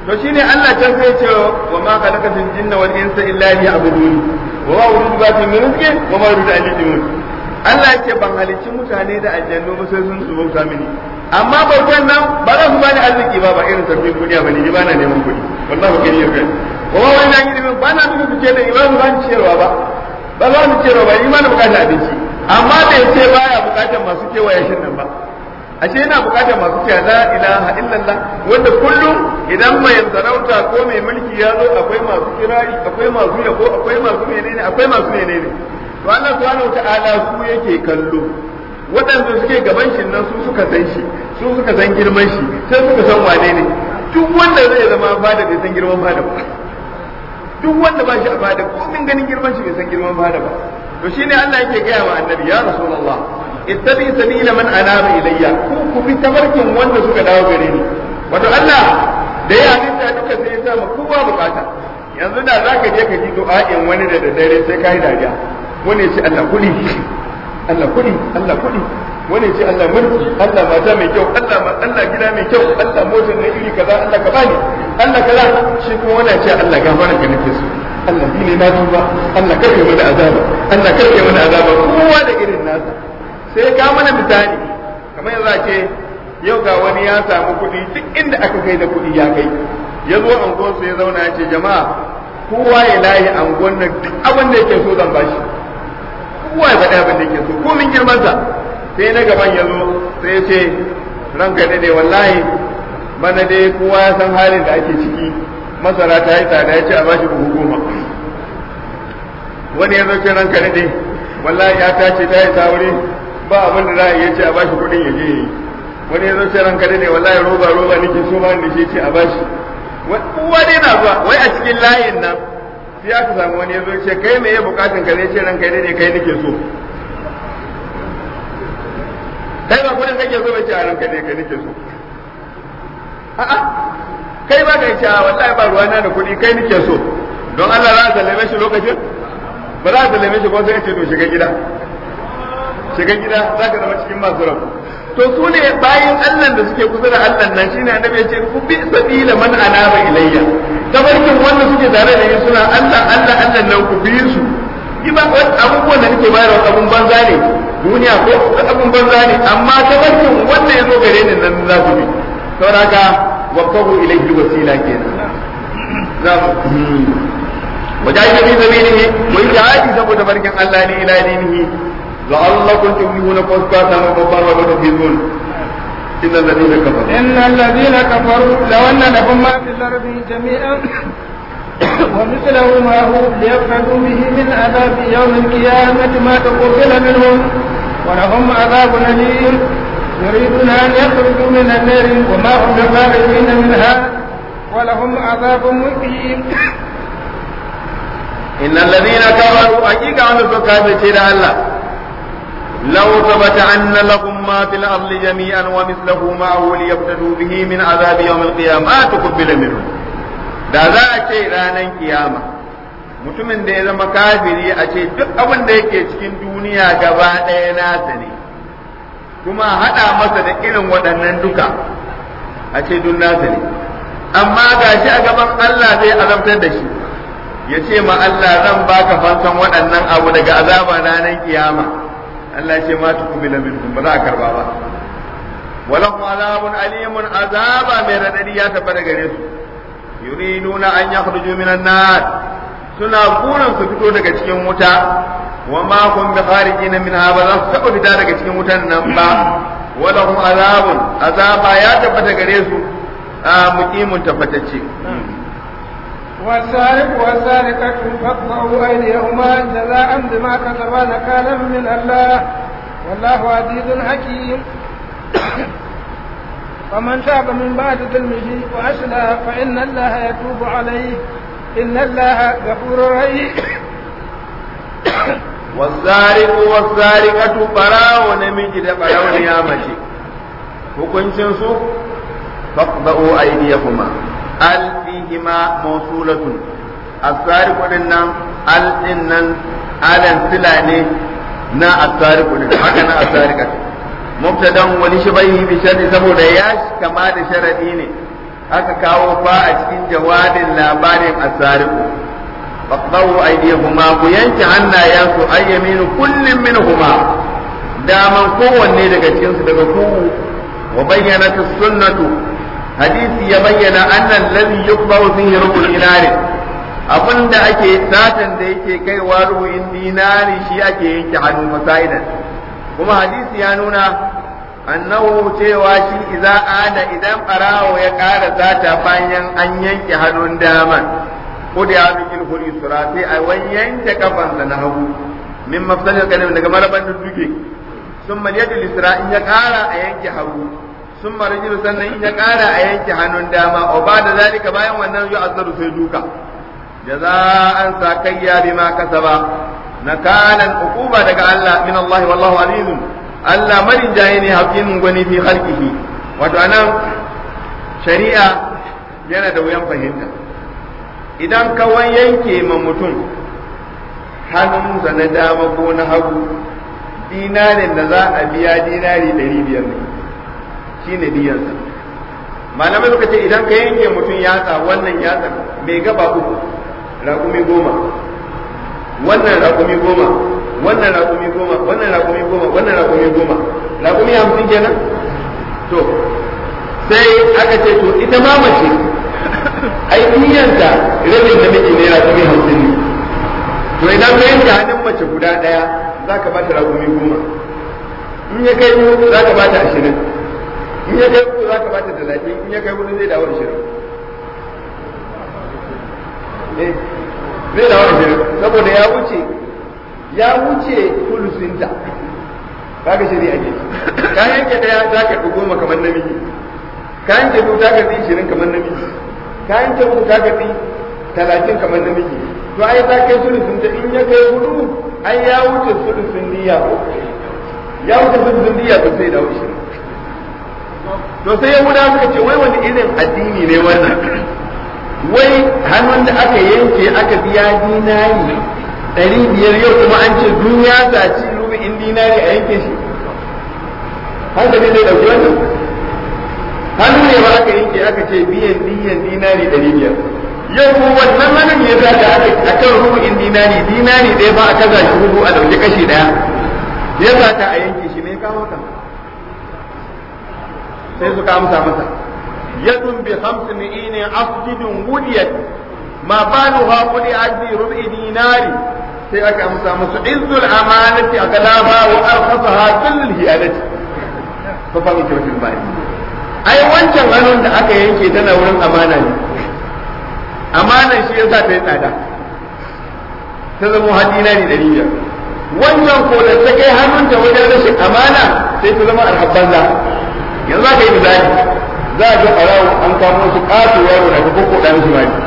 to shine Allah can sai ce wa ma khalaqatul jinna wal insa illa liya'budun wa ma uridu bi min rizqin wa ma uridu an yudimun Allah yake ban halicci mutane da aljannu ba sai sun su bauta mini amma bautan nan ba za su bani arziki ba ba irin sarfin duniya bane ni ba na neman kuɗi wallahi ba gani yau wa ma wani an yi ba na duka fice da imanu ba ni ciyarwa ba ba za mu ciyarwa ba imanu bukatar abinci amma bai ce baya bukatar masu kewaye shin nan ba ashe yana bukatar masu cewa la ilaha illallah wanda kullum idan mai sarauta ko mai mulki ya zo akwai masu kirari akwai masu yabo akwai masu menene akwai masu menene to Allah subhanahu wataala su yake kallo waɗanda suke gaban shi nan su suka san shi su suka san girman shi sai suka san wane ne duk wanda zai zama fada bai san girman fada ba duk wanda ba shi a fada ko min ganin girman shi bai san girman fada ba to shine Allah yake gaya wa annabi ya rasulullah ittabi sabila man anaba ilayya ku ku bi tabarkin wanda suka dawo gare ni wato Allah da ya halitta duka sai ya sa ma kowa bukata yanzu da zaka je ka ji du'a'in wani da daddare sai kai dariya wani ya ce Allah kudi Allah kudi Allah kudi wani ya ce Allah mulki Allah mata mai kyau Allah Allah gida mai kyau Allah motar na iri kaza Allah ka bani Allah kaza shi kuma wani ya ce Allah gafara ka nake so Allah ne na tuba Allah karke mana azaba Allah karke mana azaba kowa da irin nasa sai ka mana misali kamar yanzu a ce yau ga wani ya samu kuɗi duk inda aka kai da kuɗi ya kai ya zo angon ya zauna ya ce jama'a kowa ya layi angon nan duk abin da yake so zan bashi kowa ya faɗi abin da yake so ko min girmansa sai na gaban ya zo sai ya ce ranka ne ne wallahi bana dai kowa ya san halin da ake ciki masara ta yi tsada ya ce a bashi buhu goma wani ya zo ce ranka ne ne wallahi ya tace ta yi sauri ba abin da za a iya ce a bashi kuɗin ya je yi wani ya zo ce ranka ne wallahi roba roba nake so ba da shi ce a bashi kowa dai na zuwa wai a cikin layin nan sai aka samu wani ya zo ce kai me ya bukatun ka zai ce ranka ne kai nake so kai ba kuɗin kake so ba ce a ranka ne kai nake so a'a kai ba kai ce a wallahi ba ruwana da kuɗi kai nake so don Allah za a sallame shi lokacin ba za a sallame shi ko sai ya ce to shiga gida shiga gida za ka zama cikin masu rabu to su ne bayan Allah da suke kusa da Allah nan shine annabi ya ce ku bi sabila man anaba ilayya tabarkin wanda suke tare da ni suna Allah Allah Allah nan ku bi su ni ba abubuwan da nake bayarwa abun banza ne duniya ko abun banza ne amma tabarkin wanda ya zo gare ni nan za ku bi saboda wabtahu ilayhi wasila kenan za mu wajahi fi sabilihi wa jihadi saboda barkin Allah ne ila dinihi لعلكم تفلحون فاسكاتا وبطارا وتفيزون إن الذين كفروا إن الذين كفروا لو أن لهم ما في الأرض جميعا ومثله ما هو ليفتدوا به من عذاب يوم القيامة ما تقبل منهم ولهم عذاب أليم يريدون أن يخرجوا من النار وما هم بخارجين منها ولهم عذاب مقيم إن الذين كفروا حقيقة أن سكافة الله لو ثبت أن لهم ما في الأرض جميعا ومثله معه ليبتدوا به من عذاب يوم القيامة ما تقبل منهم da za a ce ranar kiyama mutumin da ya zama kafiri a ce duk abin da yake cikin duniya gaba ɗaya nasa ne kuma haɗa masa da irin waɗannan duka a ce duk nasa ne amma ga shi a gaban Allah zai azabtar da shi ya ce ma Allah zan baka fansan waɗannan abu daga azaba ranar kiyama Allah ce ma tuqbila minhum ba za a karba ba walahum azabun alimun azaba mai radadi ya tabbata gare su yuriduna an yakhruju minan nar suna burin su fito daga cikin wuta wa ma hum bi kharijin minha ba za su taba fita daga cikin wutan nan ba walahum azabun azaba ya tabbata gare su a muqimun tabbatacce والسارق والسارقة فاقطعوا أيديهما جزاء بما كسبا نكالا من الله والله عزيز حكيم ومن تاب من بعد ظلمه وأصلح فإن الله يتوب عليه إن الله غفور رحيم والسارق والسارقة براء نمجد براء نيامتي hukuncin su faqda'u aydiyahuma al fihima mawsulatun as-sariqu dinnan al dinnan alan sila ne na as-sariqu din haka na as-sariqatu mubtadan wani shibahi bi sharri saboda ya kama da sharadi ne aka kawo fa a cikin jawabin labarin asariku faqdawu aydihuma ku yanke hannayensu ayyaminu kullum minhuma daman kowanne daga cikin su daga ku wa bayyana sunnatu hadisi ya bayyana annan ladhi yuqbalu fihi rubul dinari abinda ake satan da yake kaiwa rubu'in dinari shi ake yanke hannu fasaidan kuma hadisi ya nuna annahu cewa shi idza ada idan barawo ya ƙara sata bayan an yanke hannun daman ko da ya bikin huri sura sai a wani yanke kafansa na hagu min mafsalil kalim daga maraban duke sun maliyatu lisra in ya ƙara a yanke hagu sun marajil sannan in ya ƙara a yanke hannun dama o ba da zalika bayan wannan ya azzaru sai duka jaza'an sakayya bima kasaba nakalan uquba daga Allah min Allah wallahu azizun Allah marin jaye ne hakimin gwani fi halkihi wato anan shari'a yana da wuyan fahimta idan kawai yanke ma mutum hannunsa na dama ko na hagu dinarin da za a biya dinari ɗari biyar ne shi ne diyarsa malamai suka ce idan ka yanke mutum yatsa wannan yatsa mai gaba uku raƙumi goma wannan raƙumi goma wannan raƙumi goma wannan raƙumi goma wannan raƙumi goma raƙumi hamsin kenan to sai aka ce to ita ma mace ai niyanta rabin da miji ne raƙumi hamsin ne to idan ka yanke hannun mace guda ɗaya za ka ba ta raƙumi goma in ya kai biyu za ka ba ta ashirin in ya kai uku za ka ba ta talatin in ya kai hudu zai dawo ashirin zai dawo ashirin saboda ya wuce ya wuce kulusinta kaga shari'a ke ka yanke daya za ka ɗi goma kamar namiji ka yanke biyu za ka ɗi ishirin kamar namiji ka yanke uku za ka ɗi talatin kamar namiji to ai ta kai sulusinta in ya kai hudu ai ya wuce sulusin niyya ko ya wuce sulusin niyya to sai dawo ishirin to sai yahudawa suka ce wai wani irin addini ne wannan wai hannun da aka yanke aka biya dinari ɗari biyar yau kuma an ce duniya ta ci rubu'in dinari a yanke shi hankali zai ɗauki wannan hannu ne ba aka yanke aka ce biyan diyan dinari ɗari biyar yau kuma wannan hannun ya sa da aka a kan rubu'in dinari dinari ɗaya ba a kaza shi rubu a ɗauki kashi ɗaya ya sa ta a yanke shi ne kawo ta sai suka amsa masa yadun bi khamsi mi'ini asjidun wudiyat ma baluha quli ajri rub'i dinari sai aka amsa musu izzul amanati aglaha wa arkhasaha kullul hiyadati fa fa muke fil bai ai wancan hannun da aka yanke tana wurin amana ne amanan shi yasa ta yi tsada ta zama hadina ne dari biyar wannan ko da ta kai hannunta wajen rashin amana sai ta zama alhabbanza yanzu aka yi misali za a ga ɓarawo an kamo su ƙato yaro da ka koko ɗan su mali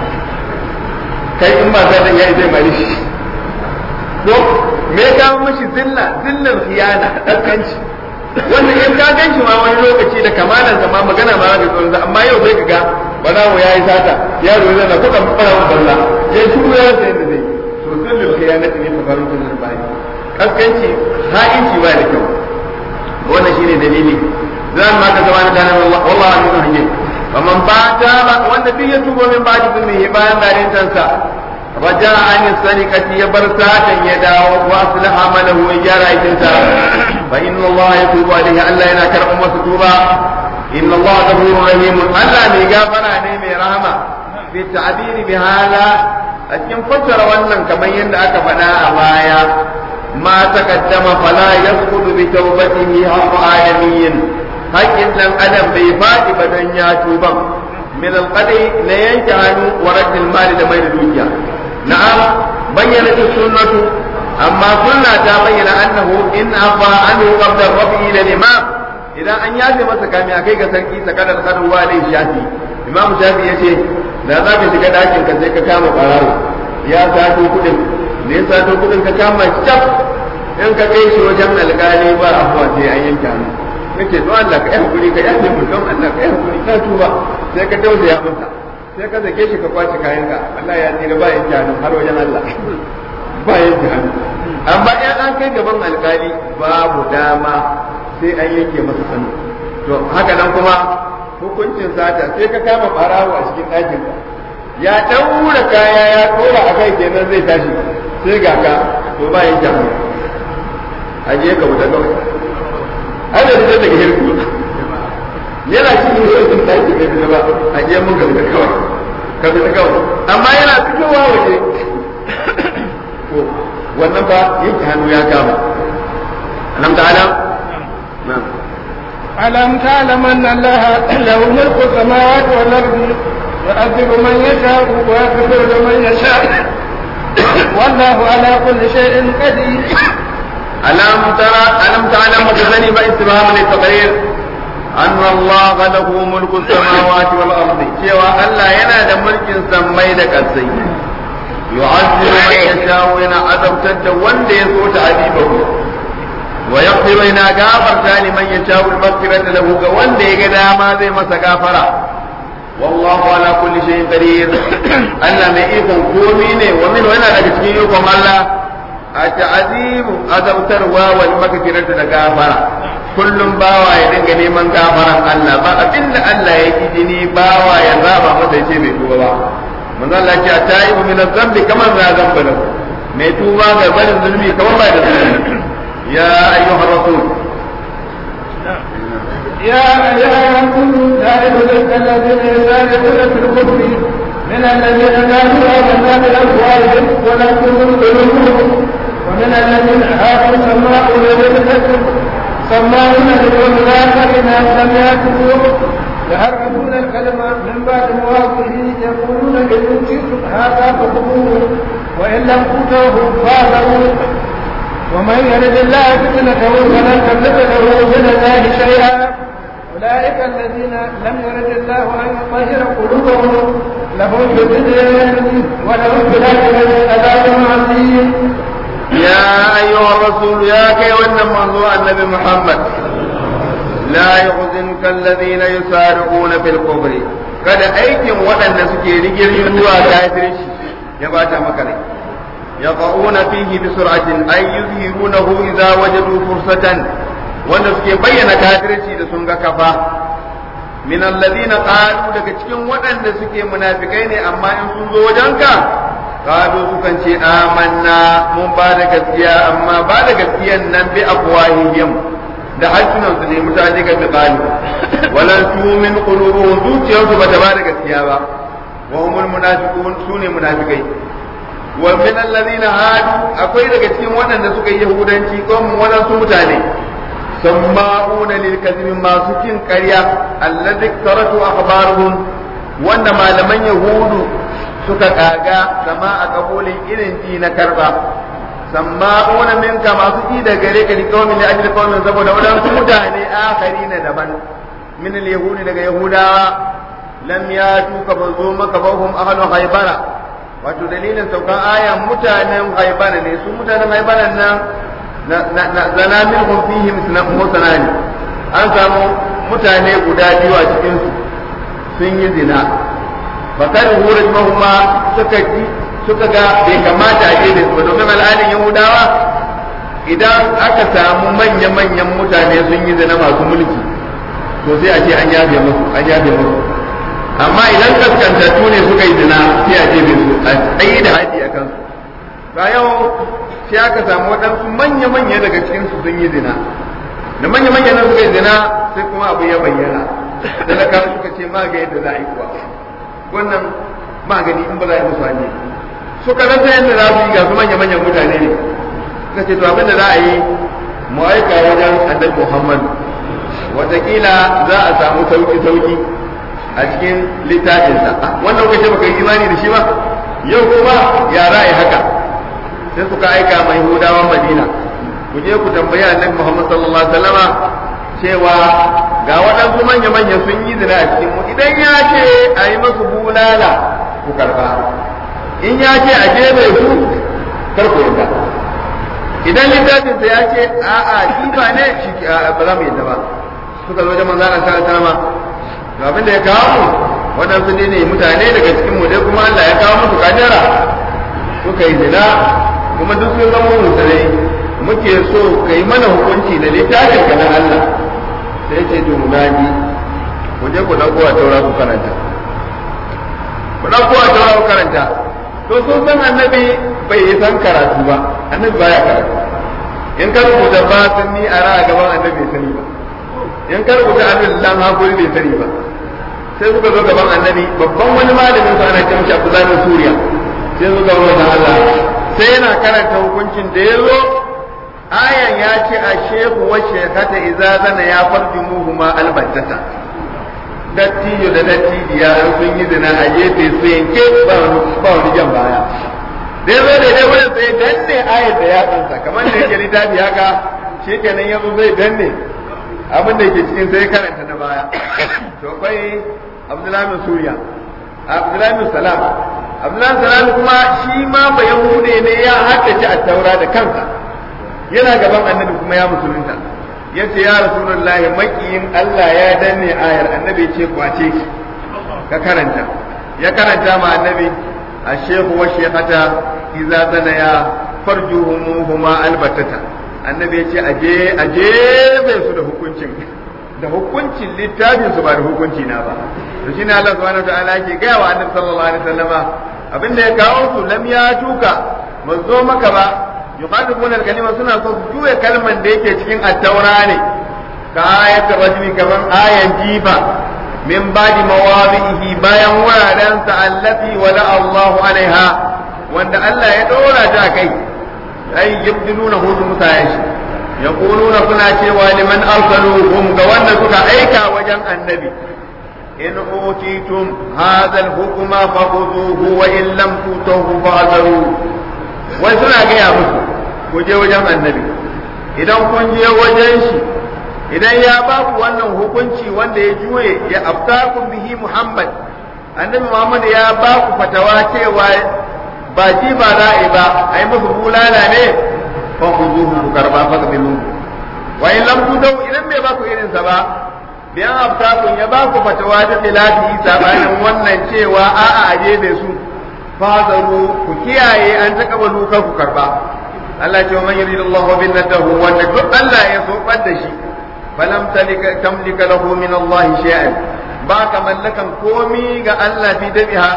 kai in ba za ta yi zai mali shi to me ka mashi zilla zillar khiyana ɗankanci wannan in ka gan shi ma wani lokaci da kamalan ma magana ma da tsoron amma yau sai ka ga ɓarawo ya yi sata yaro ya zana kuɗa ɓarawon balla ya shi ya rasa yadda zai to zillar khiyana ne fa faru kullum bayan kaskanci ha'inci ba da kyau wannan shine dalili zan ma ka zama da nan wallahi an yi hanyar faman ba ta ba wanda duk ya tubo min ba jikin ne bayan bayan tansa raja an sarikati ya bar satan ya dawo wa aslaha malahu ya gyara aikin sa fa inna Allah yatubu alaihi Allah yana karɓar masa tuba inna Allah ghafurur rahim Allah mai gafara ne mai rahama fi ta'bir bi hada a cikin fassara wannan kamar yadda aka faɗa a baya ما تقدم فلا يسقط بتوبته حق آدمي haƙƙin ɗan adam bai faɗi ba dan ya tuba min alqadi la yanjanu wa raddil mali da mai da dukiya na'am bayyana sunnatu amma sunna ta bayyana annahu in afa anhu qabla rafi ila imam idan an yaje masa kami akai ga sarki sakadar kadu wa dai shafi imam shafi yace da za ka shiga dakin ka sai ka kama barawo ya sato kudin ne ya sato kudin ka kama cap in ka kai shi wajen alƙali ba afuwa sai an yanke hannu kace to Allah ka yi hakuri ka yafe mu don Allah ka yi hakuri ka tuba sai ka tausaya masa sai ka zake shi ka kwace kayan ka Allah ya tsira ba yanke hannu har wajen Allah ba yanke hannu amma in an kai gaban alƙali babu dama sai an yanke masa hannu to haka nan kuma hukuncin sata sai ka kama barawo a cikin ɗakin ka ya ɗaura kaya ya ɗora a kai kenan zai tashi sai ga ka to ba yin jamu aje ka wuta kawai ai da zai daga hirku yana cikin rukun ɗaki bai fita ba aje mun ka fita kawai ka fita kawai amma yana fitowa waje to wannan ba yanke hannu ya kama alam ta'ala na'am ألم تعلم أن الله له ملك السماوات والأرض يعذب من يشاء ويغفر لمن يشاء والله على كل شيء قدير ألم ترى ألم تعلم وتزني باستفهام للتقرير أن الله له ملك السماوات والأرض سوى ألا ينادى ملك سميد كالسي يعذب من يشاء وإن عذبت وند يسوء تعذيبه ويغفر إن غافر لمن يشاء المغفرة له وند يقدى ما زي مسا غافرة والله على كل شيء قدير ألا ما يكون كوميني ومن هنا لك يكون الله التعذيب أذوتروا والمغفرة لغافرة kullum bawa ya dinga neman gafaran Allah ba abinda Allah ya ki jini bawa ya zaba masa ya ce bai tuba ba manzo Allah ya ce ta'ibu min zambi kamar na zamba lahu mai tuba ga barin zulmi kamar ba da zulmi ya ayyuhar rasul يا أيها الرسول لا يحزنك الذين يسارعون في الكفر من الذين كانوا آمنا بأفواههم ولم تكن قلوبهم ومن الذين هاجروا سماعون للكفر سماعون لقوم آخرين لم يأتوا يحرفون الكلمة من بعد مواضعه يقولون إن أوتيتم هذا فخذوه وإن لم تؤتوه فاذروا ومن يرد الله فتنته فلن تملك له من الله شيئا أولئك الذين لم يرد الله أن يطهر قلوبهم لهم في الدنيا ولهم في الآخرة عذاب عظيم يا أيها الرسول يا كي موضوع النبي محمد لا يحزنك الذين يسارعون في الكفر kada aikin waɗanda suke rigirgin zuwa kafirci ya bata maka rai yaqauna fihi bi sur'atin ay yuzhirunahu idza wajadu fursatan wanda suke bayyana kafirci da sun ga kafa min alladhina qalu daga cikin waɗanda suke munafikai ne amma in sun zo wajenka qalu sukan ce amanna mun ba da gaskiya amma ba da gaskiyan nan bi afwahihim da harsunan su ne mutane ga misali walan tumin qulubuhum zuciyarsu ba ta ba da gaskiya ba wa humul munafiqun sune munafikai wa min alladhina hadu akwai daga cikin waɗanda suka yi yahudanci ko mun waɗansu mutane samma'una lil kadhib masu kin ƙarya alladhi taratu akhbaruhum wanda malaman yahudu suka kaga sama a kabulin irin ji na karba samma'una minka masu ji da gare ka likawmin da ajli qaumin saboda wadansu mutane akhari na daban min al yahudi daga yahudawa lam yatu ka bazo maka bahum ahlu haybara wato dalilin saukan aya mutanen haibara ne su mutanen haibara nan zana minhum fihim musanani an samu mutane guda biyu a cikin su sun yi zina bakar hurin mahuma suka ji suka ga bai kamata a da su ba domin al'adun yahudawa idan aka samu manya-manyan mutane sun yi zina masu mulki to sai a ce an yafe musu an yafe musu amma idan kaskantattu ne suka yi zina sai a jefe su a tsaye da haɗi a kansu ba yau sai aka samu waɗansu manya-manya daga cikin su sun yi zina da manya-manya nan suka yi zina sai kuma abu ya bayyana talaka suka ce ma ga yadda za a yi kuwa wannan magani in ba za a yi musu hanyar suka rasa yadda za su yi ga su manya-manyan mutane ne suka ce to abin da za a yi mu aika wajen annabi muhammadu watakila za a samu sauki-sauki a cikin littafinsa wannan kuka ce baka yi imani da shi ba yau kuma ya ra'ayi haka sai suka aika mai hudawan madina ku je ku tambayi annabi muhammad sallallahu alaihi wasallama cewa ga waɗansu manya-manya sun yi zina a cikin mu idan ya ce a yi masu bulala ku karba in ya ce a gefe su kar ku yadda idan littafinsa ya ce a'a kifa ne shi ba za mu yadda ba suka zo da manzana sallallahu alaihi wasallama to abin da ya kawo mu waɗansu ne ne mutane daga cikin mu dai kuma Allah ya kawo musu kadara suka yi zina kuma duk sun zama musulmai muke so ka yi mana hukunci da littafin ka na Allah sai ce to mu gani ku je ku dauko a taura ku karanta ku dauko a taura ku karanta to sun san annabi bai yi san karatu ba annabi baya karatu in ka rubuta ba sun ni a ra'a gaban annabi bai sani ba in ka rubuta abin lan hakuri bai sani ba sai suka zo gaban annabi babban wani malamin su ana ce mishi Abdullahi bin Suriya sai su ga wannan Allah sai yana karanta hukuncin da ya zo ayan ya ce a shehu wa shekata idza zana ya farjumuhu ma albattata dattijo da dattijiya an sun yi zina a gefe su yanke ba wani jan baya dai zo da dai wurin sai danne ayar da yatsansa kamar da yake littafi haka shi kenan yanzu zai danne abin da yake cikin sai karanta na baya to akwai abdullahi bin suriya abdullahi bin salam abdullahi salam kuma shi ma ba yahude ne ya haddace a taura da kansa yana gaban annabi kuma ya musulunta ya ce ya rasulullahi makiyin Allah ya danne ayar annabi ce kwace ki ka karanta ya karanta ma annabi الشيخ والشيخة إذا زنيا فرجوهما البتة annabi ya ce aje aje bai su da hukuncin da hukuncin littafin su ba da hukunci na ba to shine Allah subhanahu wa ta'ala yake gaya wa annabi sallallahu alaihi wasallama abin da ya kawo su lam ya tuka ba zo maka ba yuqadibuna al-kalima suna so su juya kalman da yake cikin at-taura ne ka ayatul rajmi kaman ayan jifa min ba'di mawadihi bayan wuraren sa allati wala Allahu alaiha wanda Allah ya dora ta kai ai yabdiluna hudu mutayen shi yaquluna suna cewa liman arsaluhum ga wanda suka aika wajen annabi in utitum hadha al-hukma fakhudhuhu wa in lam tutuhu fa'dharu wai suna gaya musu ku je wajen annabi idan kun je wajen shi idan ya ba ku wannan hukunci wanda ya juye ya aftakum bihi Muhammad annabi Muhammad ya ba ku fatawa cewa ba ji ba za'i ba ai musu bulala ne fa ku zuhu ku karba fa bilu wa in lam tudau idan bai ba ku irin sa ba biyan aftakum ya ba ku fatawa da khilafi sabanin wannan cewa a'a aje da su fazaru ku kiyaye an takabalu ka ku karba Allah ce wa man yuridullahu bin nadahu wanda duk Allah ya so da shi falam talika tamlika lahu min Allah shay'an ba ka mallakan komi ga Allah fi dabiha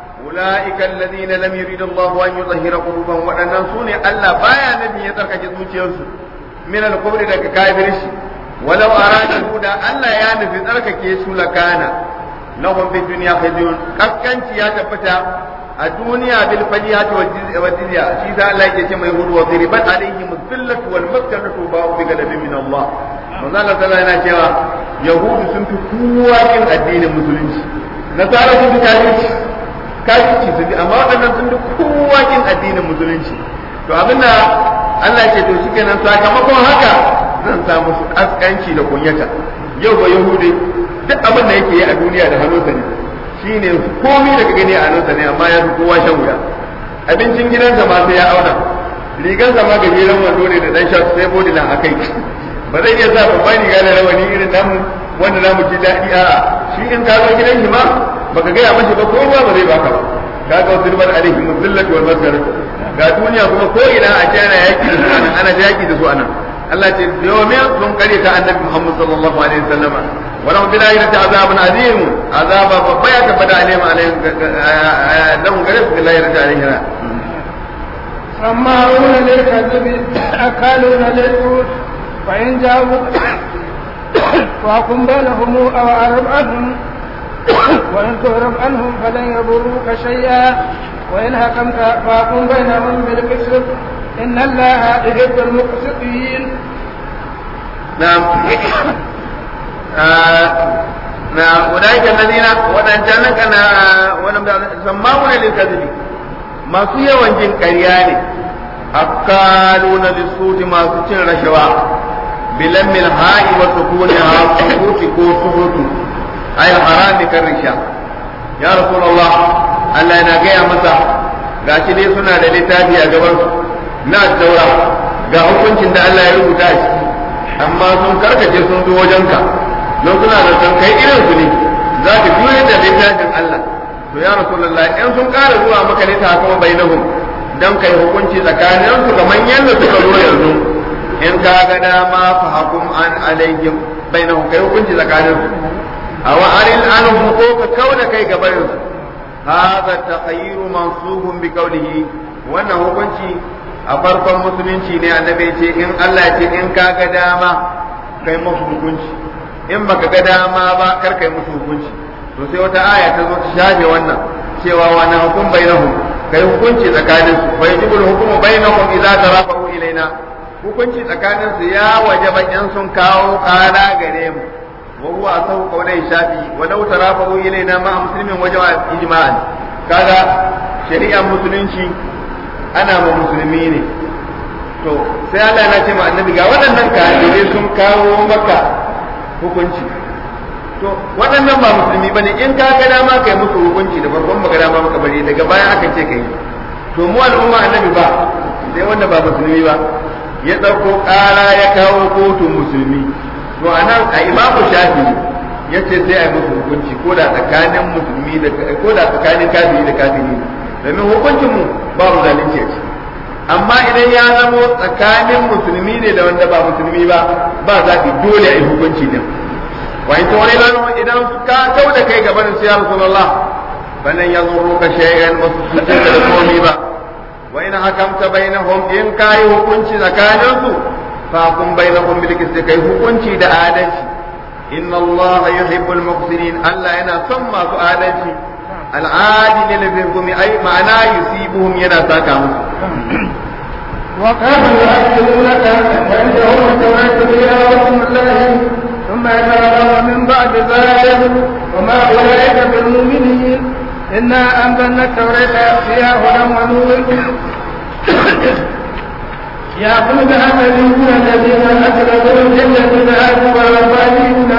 ulaika alladhina lam yurid Allah an yutahhira qulubahum wadannan sune Allah baya nabi ya tsarkake zuciyarsu min al-kubri daga kafirci walau arada da Allah ya nufi tsarkake su lakana lahum fi dunya khizyun kaskanci ya tabbata a duniya bil fajihati wa jizya shi da Allah yake ce mai hudu wa ziribat alaihim dhillatu wal maskanatu ba'u bi gadabin min Allah manzo Allah sallallahu yana cewa yahudu sun fi kowa kin addinin musulunci nasara sun fi kafirci kafirci sun fi amma waɗannan sun fi kowa kin addinin musulunci to abinda Allah ce to shikenan sakamakon haka zan sa musu kaskanci da kunyata yau ba yahudi duk abin da yake yi a duniya da hannunsa ne shine komai daga gani a hannunsa ne amma ya fi kowa shan wuya abincin gidansa ma sai ya auna rigansa ma gajeren wando ne da dan sha sai bodi na akai ba zai iya sa babban riga da rawani irin namu wanda namu ji daɗi a shi in ka zo gidan shi ma baka gaya mashi ba ko ba ba zai baka ba kaga zulman alaihi muzillatu wal maskaratu ga duniya kuma ko ina a ce ana yaki da su anan ana yaki da su anan Allah ce domin sun kare ta annabi Muhammad sallallahu alaihi wasallama wa lahum bil akhirati azabun azim azaba babba ya tabbata alaihim alaihim lahum gare su bil akhirati alaihim سماعون للكذب أكالون للسوء فإن جاءوا فاقم بينهم أو أعرض عنهم وإن تعرض عنهم فلن يضروك شيئا وإن حكمت فاقم بينهم بالقسط إن الله يحب المقسطين نعم نعم أولئك الذين ودنجانك ولم سماعون للكذب masu yawan jin ƙarya ne akaluna lisuti masu cin rashawa bilan mil ha'i wa sukuni ha sukuti ko sukutu ay harami kan risha ya rasulullah Allah yana gaya masa gashi dai suna da littafi a gaban su na daura ga hukuncin da Allah ya rubuta shi amma sun karkace sun zo wajenka don suna da san kai irin su ne za ka jure da littafin Allah to ya rasulullah in sun ƙara zuwa maka ne ta kuma bainahum dan kai hukunci tsakanin su kamar yadda suka zo yanzu in ka ga dama fa hukum an alaihim bainahum kai hukunci tsakanin su aw aril anhum ko ka kauda kai gabarin su hadha takhayyiru mansubun bi qawlihi wannan hukunci a farkon musulunci ne annabi ce in Allah ya ce in ka ga dama kai musu hukunci in baka ga dama ba kar kai musu hukunci to sai wata aya ta zo ta shafe wannan cewa wa na hukum bainahum kai hukunci tsakanin su fa yajibu al-hukmu bainahum idza tarafa'u ilaina hukunci tsakanin su ya wajaba in sun kawo ƙara gare mu wa huwa asahu qawlai shafi wa law tarafa'u ilaina ma muslimin wajaba ijma'an kaga shari'ar musulunci ana ma musulmi ne to sai Allah ya ce ma annabi ga waɗannan kafirai sun kawo maka hukunci to waɗannan ba musulmi ba ne in ka ga dama kai musu hukunci da farkon ba ga dama maka bari daga baya aka ce kai to mu al'umma annabi ba sai wanda ba musulmi ba ya ɗauko ƙara ya kawo kotun musulmi to anan a imamu shafi ya ce sai a yi musu hukunci ko da tsakanin musulmi da ko da tsakanin kafiri da kafiri domin hukuncin mu babu zalunci a ciki amma idan ya zamo tsakanin musulmi ne da wanda ba musulmi ba ba zaɓi dole a yi hukunci din wa in tawani lanu idan ka kau da kai gaban su ya rasulullah falan yazurruka shay'an wa tusitta da komai ba wa in hakamta bainahum in kai hukunci tsakanin su fa kun bainahum bil qist kai hukunci da adalci inna allaha yuhibbul muqsitin allah yana son masu adalci al'adil lil hukmi ay ma'ana yusibuhum yana saka musu وكانوا يعلمونك عندهم التوراة فيها حكم الله ثم يتولون من بعد ذلك وما أولئك بالمؤمنين إنا أنزلنا التوراة فيها هدى ونور يأخذ بها النبيون الذين أسلموا الذين هادوا والربانيون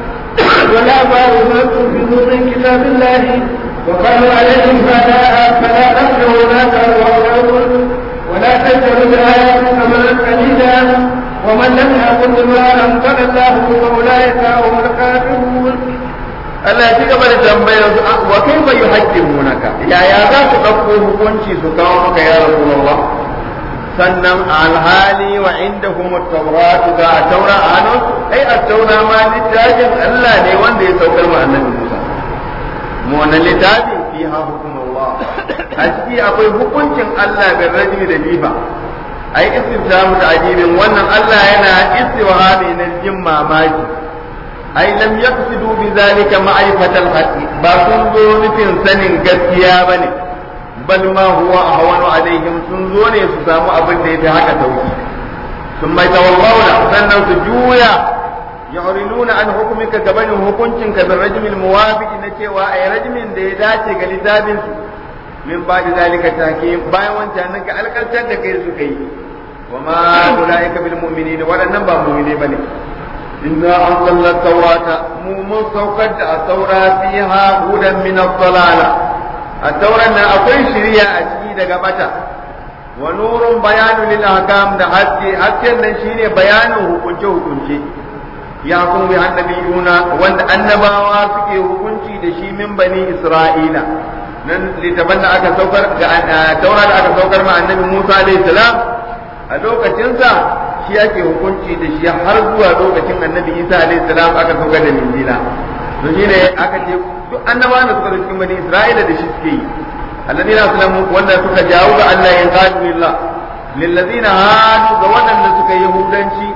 ولا باروا في نور كتاب الله وقالوا عليهم فلا فلا تخشوا ذاك واخشوا ولا تشتروا بآيات ثمنا قليلا ومن لم يقل بما أنزل الله فأولئك هم الكافرون Allah ya ci gaba da tambayar su wa kaifa yuhaqqimunaka ya ya za su dauko hukunci su kawo maka ya Rasulullah sannan alhali wa indahum at-taurat ga taura a hannun ai at-taura ma littafin Allah ne wanda ya saukar ma annabi Musa mu wannan littafi fiha hukumullah a ciki akwai hukuncin Allah bin rajuli da lifa ai istiftamu da ajibin wannan Allah yana istiwahami na jin mamaki ai lam yaqsidu bi zalika ma'rifatal haqqi ba sun zo nufin sanin gaskiya bane bal ma huwa ahwanu alaihim sun zo ne su samu abin da yafi haka sauki sun mai tawallawna sannan su juya yu'rinuna an hukumika gabanin hukuncin ka bin rajmil muwafiq na cewa ai rajmin da ya dace ga littafin su min ba da zalika take bayan wancan nan ka alkaltar da kai suka yi wa ma ulaika bil mu'minin waɗannan ba mu'mine bane inna anzalna tawrata mu mun saukar da taura fiha hudan min ad-dalala at-tauran nan akwai shiriya a ciki daga bata wa nurun bayanu lil ahkam da haske hasken nan shine bayanin hukunce hukunce ya kun bi annabiyuna wanda annabawa suke hukunci da shi min bani isra'ila nan littafan da aka saukar ga taura da aka saukar ma annabi Musa alayhi salam a lokacinsa shi ake hukunci da shi har zuwa lokacin annabi Isa alayhi salam aka saukar da Injila to shine aka ce duk annabawan da suka cikin bani Isra'ila da shi suke yi alladina aslamu wanda suka jawo ga Allah ya qadu lillah lillazina hadu ga waɗanda suka yi yahudanci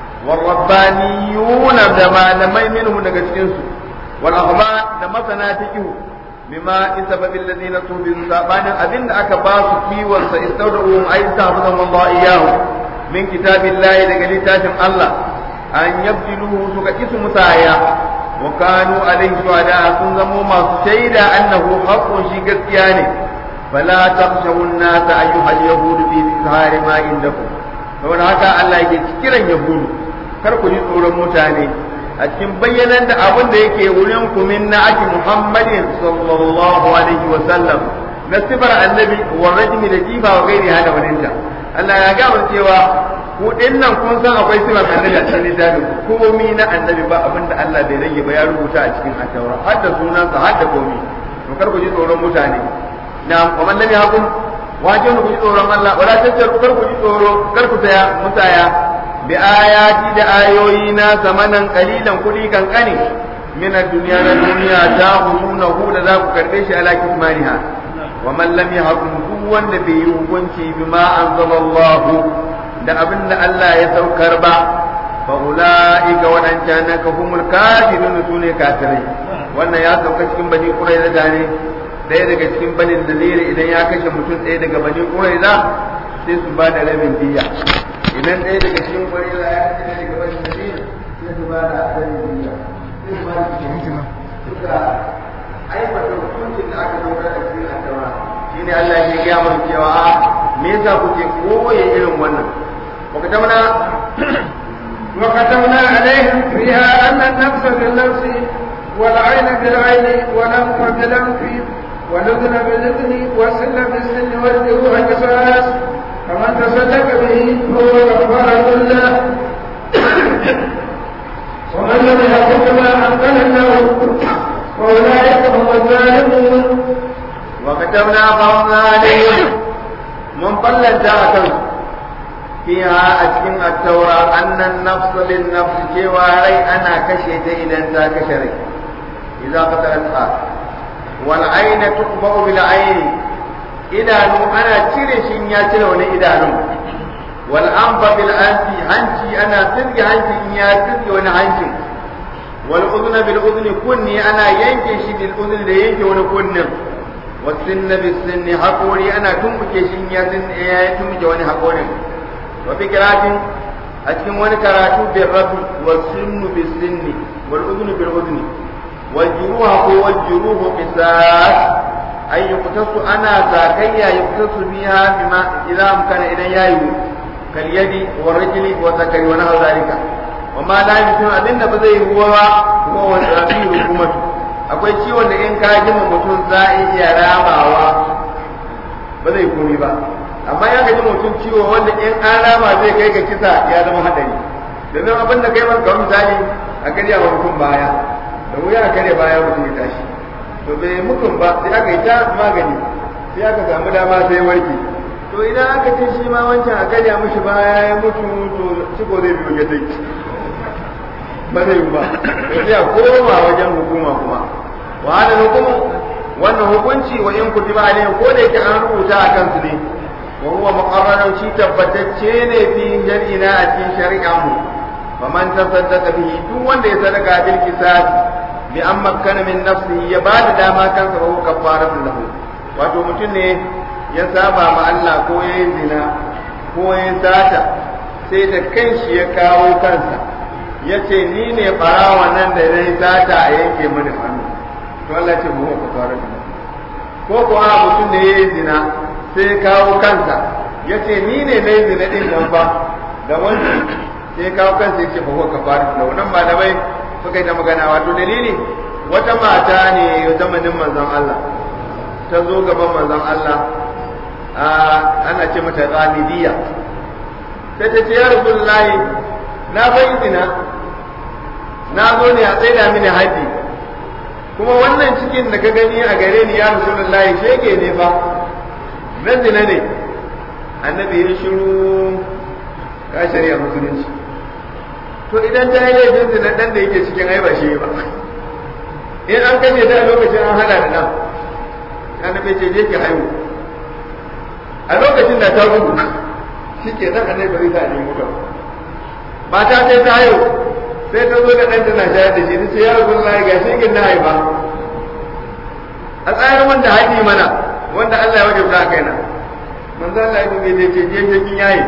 والربانيون da malamai minhum daga cikin su wal ahba da masana fiqh bima isababil ladina tubi sabanin abinda aka ba su kiwon sa istawda'u ay tahfazan Allah iyahu min kitabillahi daga littafin Allah an yabdiluhu suka kisu musaya wa kanu alaihi shuhada sun zamo masu shaida annahu haqqun shi gaskiya ne fala takhshawu an-nas ayyuhal yahud fi izhari ma indakum saboda haka Allah yake kiran yahudu kar ku ji tsoron mutane a cikin bayyanan da abin da yake wurin ku min na ake Muhammadin sallallahu alaihi wa sallam na sifar annabi wa rajmi da jifa wa gairi hada waninta Allah ya ga mun cewa ku nan kun san akwai sifar annabi a cikin littafin komi na annabi ba abin da Allah bai rage ba ya rubuta a cikin ataura har da sunansa har da komi to kar ku ji tsoron mutane na kuma lam yakum wajen ku ji tsoron Allah wala tattaru kar ku ji tsoro kar ku saya musaya bi ayati da ayoyi na zamanan kalilan kudi kankani min ad-dunya na duniya ta husunahu da za ku karbe shi ala kismaniha wa man lam yahkum duk wanda bai yi hukunci bima anzalallahu da abin da Allah ya saukar ba fa ulaika wadancan ka humul kafirun sune kafirai wannan ya sauka cikin bani quraiza ne ɗaya daga cikin bani nadir idan ya kashe mutum ɗaya daga bani quraiza sai su ba da rabin diya idan ɗaya daga cikin quraiza ya kashe daga bani nadir sai su ba da rabin diya sai su ba da suka aiwata hukuncin da aka dauka da cikin addawa shine Allah ya gaya mana cewa me yasa kuke koye irin wannan وكتبنا وكتبنا عليهم فيها أن النفس بالنفس والعين بالعين والأنف بالأنف والأذن بالأذن والسن بالسن والجروح قصاص فمن تصدق به فهو كفارة له ومن لم يحكم بما أنزل الله فأولئك هم الظالمون وكتبنا فرضنا عليهم من بلد ذاته فيها أتكن التوراة أن النفس للنفس كواري أنا كشيت إذا أنت كشري إذا قتلتها والعين تقبأ بالعين idanu ana cire shi ya cire wani idanu wal anfa bil anfi hanci ana tsirge hanci in ya tsirge wani hanci wal udhna bil udhni kunni ana yanke shi bil udhni da yanke wani kunnin was sinna bis sinni hakori ana tumbuke shi ya ya tumbuke wani hakorin wa fikratin a cikin wani karatu bil rabi was sinnu bis sinni wal udhnu bil udhni wal juruha ko wal juruhu qisas ay yuqtasu ana zakayya yuqtasu biha bima idza amkana idan yayi kal yadi wa rajuli wa zakari wa nahu zalika wa ma la yumkinu abinda ba zai ruwa ba kuma wa zabi hukumatu akwai ciwon da in ka ji mutum za a iya ramawa ba zai komi ba amma ya ga ji mutum ciwo wanda in an rama zai kai ga kisa ya zama hadari domin abin da kai maka misali a karya wa mutum baya da wuya a karya baya mutum ya tashi to bai mutum ba sai aka yi ta magani sai aka samu dama sai warke to idan aka ce shi ma wancan a karya mishi baya ya mutu to ciko zai biyo ya dai ba zai yi ba sai a koma wajen hukuma kuma wa hada hukumu wannan hukunci wa in kutiba alayhi ko da yake an rubuta a kansu ne wa huwa muqarrarun shi tabbatacce ne fi jar'ina a cikin shari'a mu wa man tasaddaqa bihi duk wanda ya sadaka bil kisas bi an makkana min nafsihi ya ba da dama kansa ba huwa kafaratu lahu wato mutum ne ya saba ma Allah ko ya yi zina ko ya sata sai da kanshi ya kawo kansa ya ce ni ne barawa nan da ya sata a yanke mini hannu to Allah ce mu huwa kafaratu lahu ko kuwa mutum ne ya yi zina sai ya kawo kansa ya ce ni ne na yi zina din nan ba da wani sai ya kawo kansa ya ce ba huwa kafaratu lahu nan malamai suka yi ta magana wato dalili wata mata ne zamanin manzon Allah ta zo gaban manzon Allah ana ce mata ghamidiyya sai ta ce ya rasulullahi na bai zina na zo ne a tsaida mini haji kuma wannan cikin da ka gani a gare ni ya rasulullahi shege ne fa na zina ne annabi ya shiru ka shari'a musulunci to idan ta yi laifin zina dan da yake cikin ai ba shi ba in an kashe ta a lokacin an hada da nan annabi ce je ki haihu a lokacin da ta gudu shi ke nan annabi bari ta nemi mutum mata sai ta haihu sai ta zo da ɗan tana shayar da shi ta ce ya rabu Allah ga shi na haifa a tsayar wanda haɗi mana wanda Allah ya wajabta a kaina manzo Allah ya ce je je kin yayi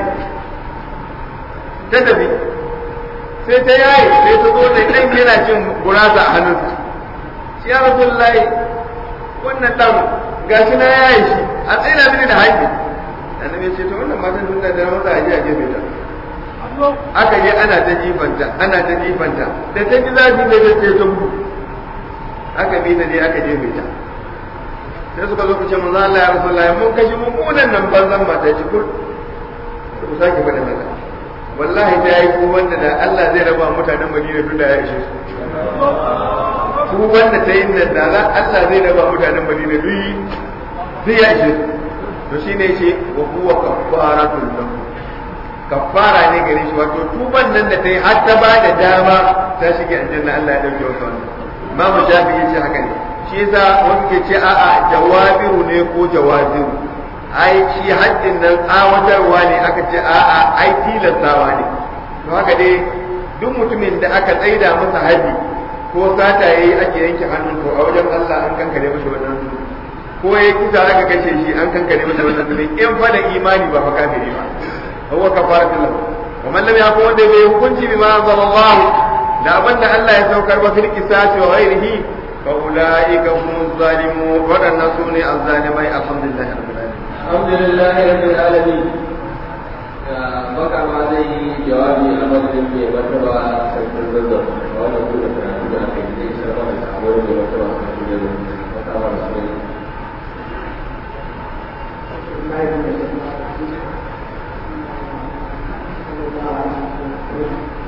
ta tafi sai ta yaye sai ta zo da ɗan yana cin gurasa a hannunsa shi ya rasu layi wannan ɗan ga shi na yaye shi a tsina mini da haƙi annabi ce to wannan matan tun da da mata aje a gefe ta aka je ana ta jifanta ana ta jifanta da ta ji zafi da ta ce ta gudu aka bi ta je aka jefe ta sai suka zo ku ce manzo Allah ya rasu layi mun kashi mummunan nan banzan mata ci kur ku sake faɗin haka wallahi ta yi ku wanda da Allah zai raba mutanen Madina duk da ya ishe su ku wanda ta yi nan da Allah zai raba mutanen Madina duk zai ya ishe su to shine yace wa huwa kaffaratul lahu kaffara ne gare shi wato tuban nan da ta yi har ta ba da dama ta shige aljanna Allah ya dauke wasu wannan imamu shafi ya ce haka ne shi yasa wani ke ce a'a jawabiru ne ko jawaziru ai shi haddin nan tsawatarwa ne aka ce a'a ai tilastawa ne to haka dai duk mutumin da aka tsaida masa haddi ko sata yayi ake yanke hannun to a wajen Allah an kankare masa wannan ko ya kisa aka kashe shi an kankare masa wannan zulmi in fa da imani ba fa kafiri ba huwa kafaratu lahu wa man lam yakun wanda bai hukunci bima anzalallah da abinda Allah ya saukar ba fil qisas wa ghairihi fa ulaika hum zalimun wadannan sune azzalimai alhamdulillah rabbil alamin alhamdulillah rabbil alamin baka ma zai yi jawabi a madadin mai martaba sarkin zazzau a wannan kuma karatu da aka yi da isar mana samuwar mai martaba sarkin zazzau baka ma su ne Thank you.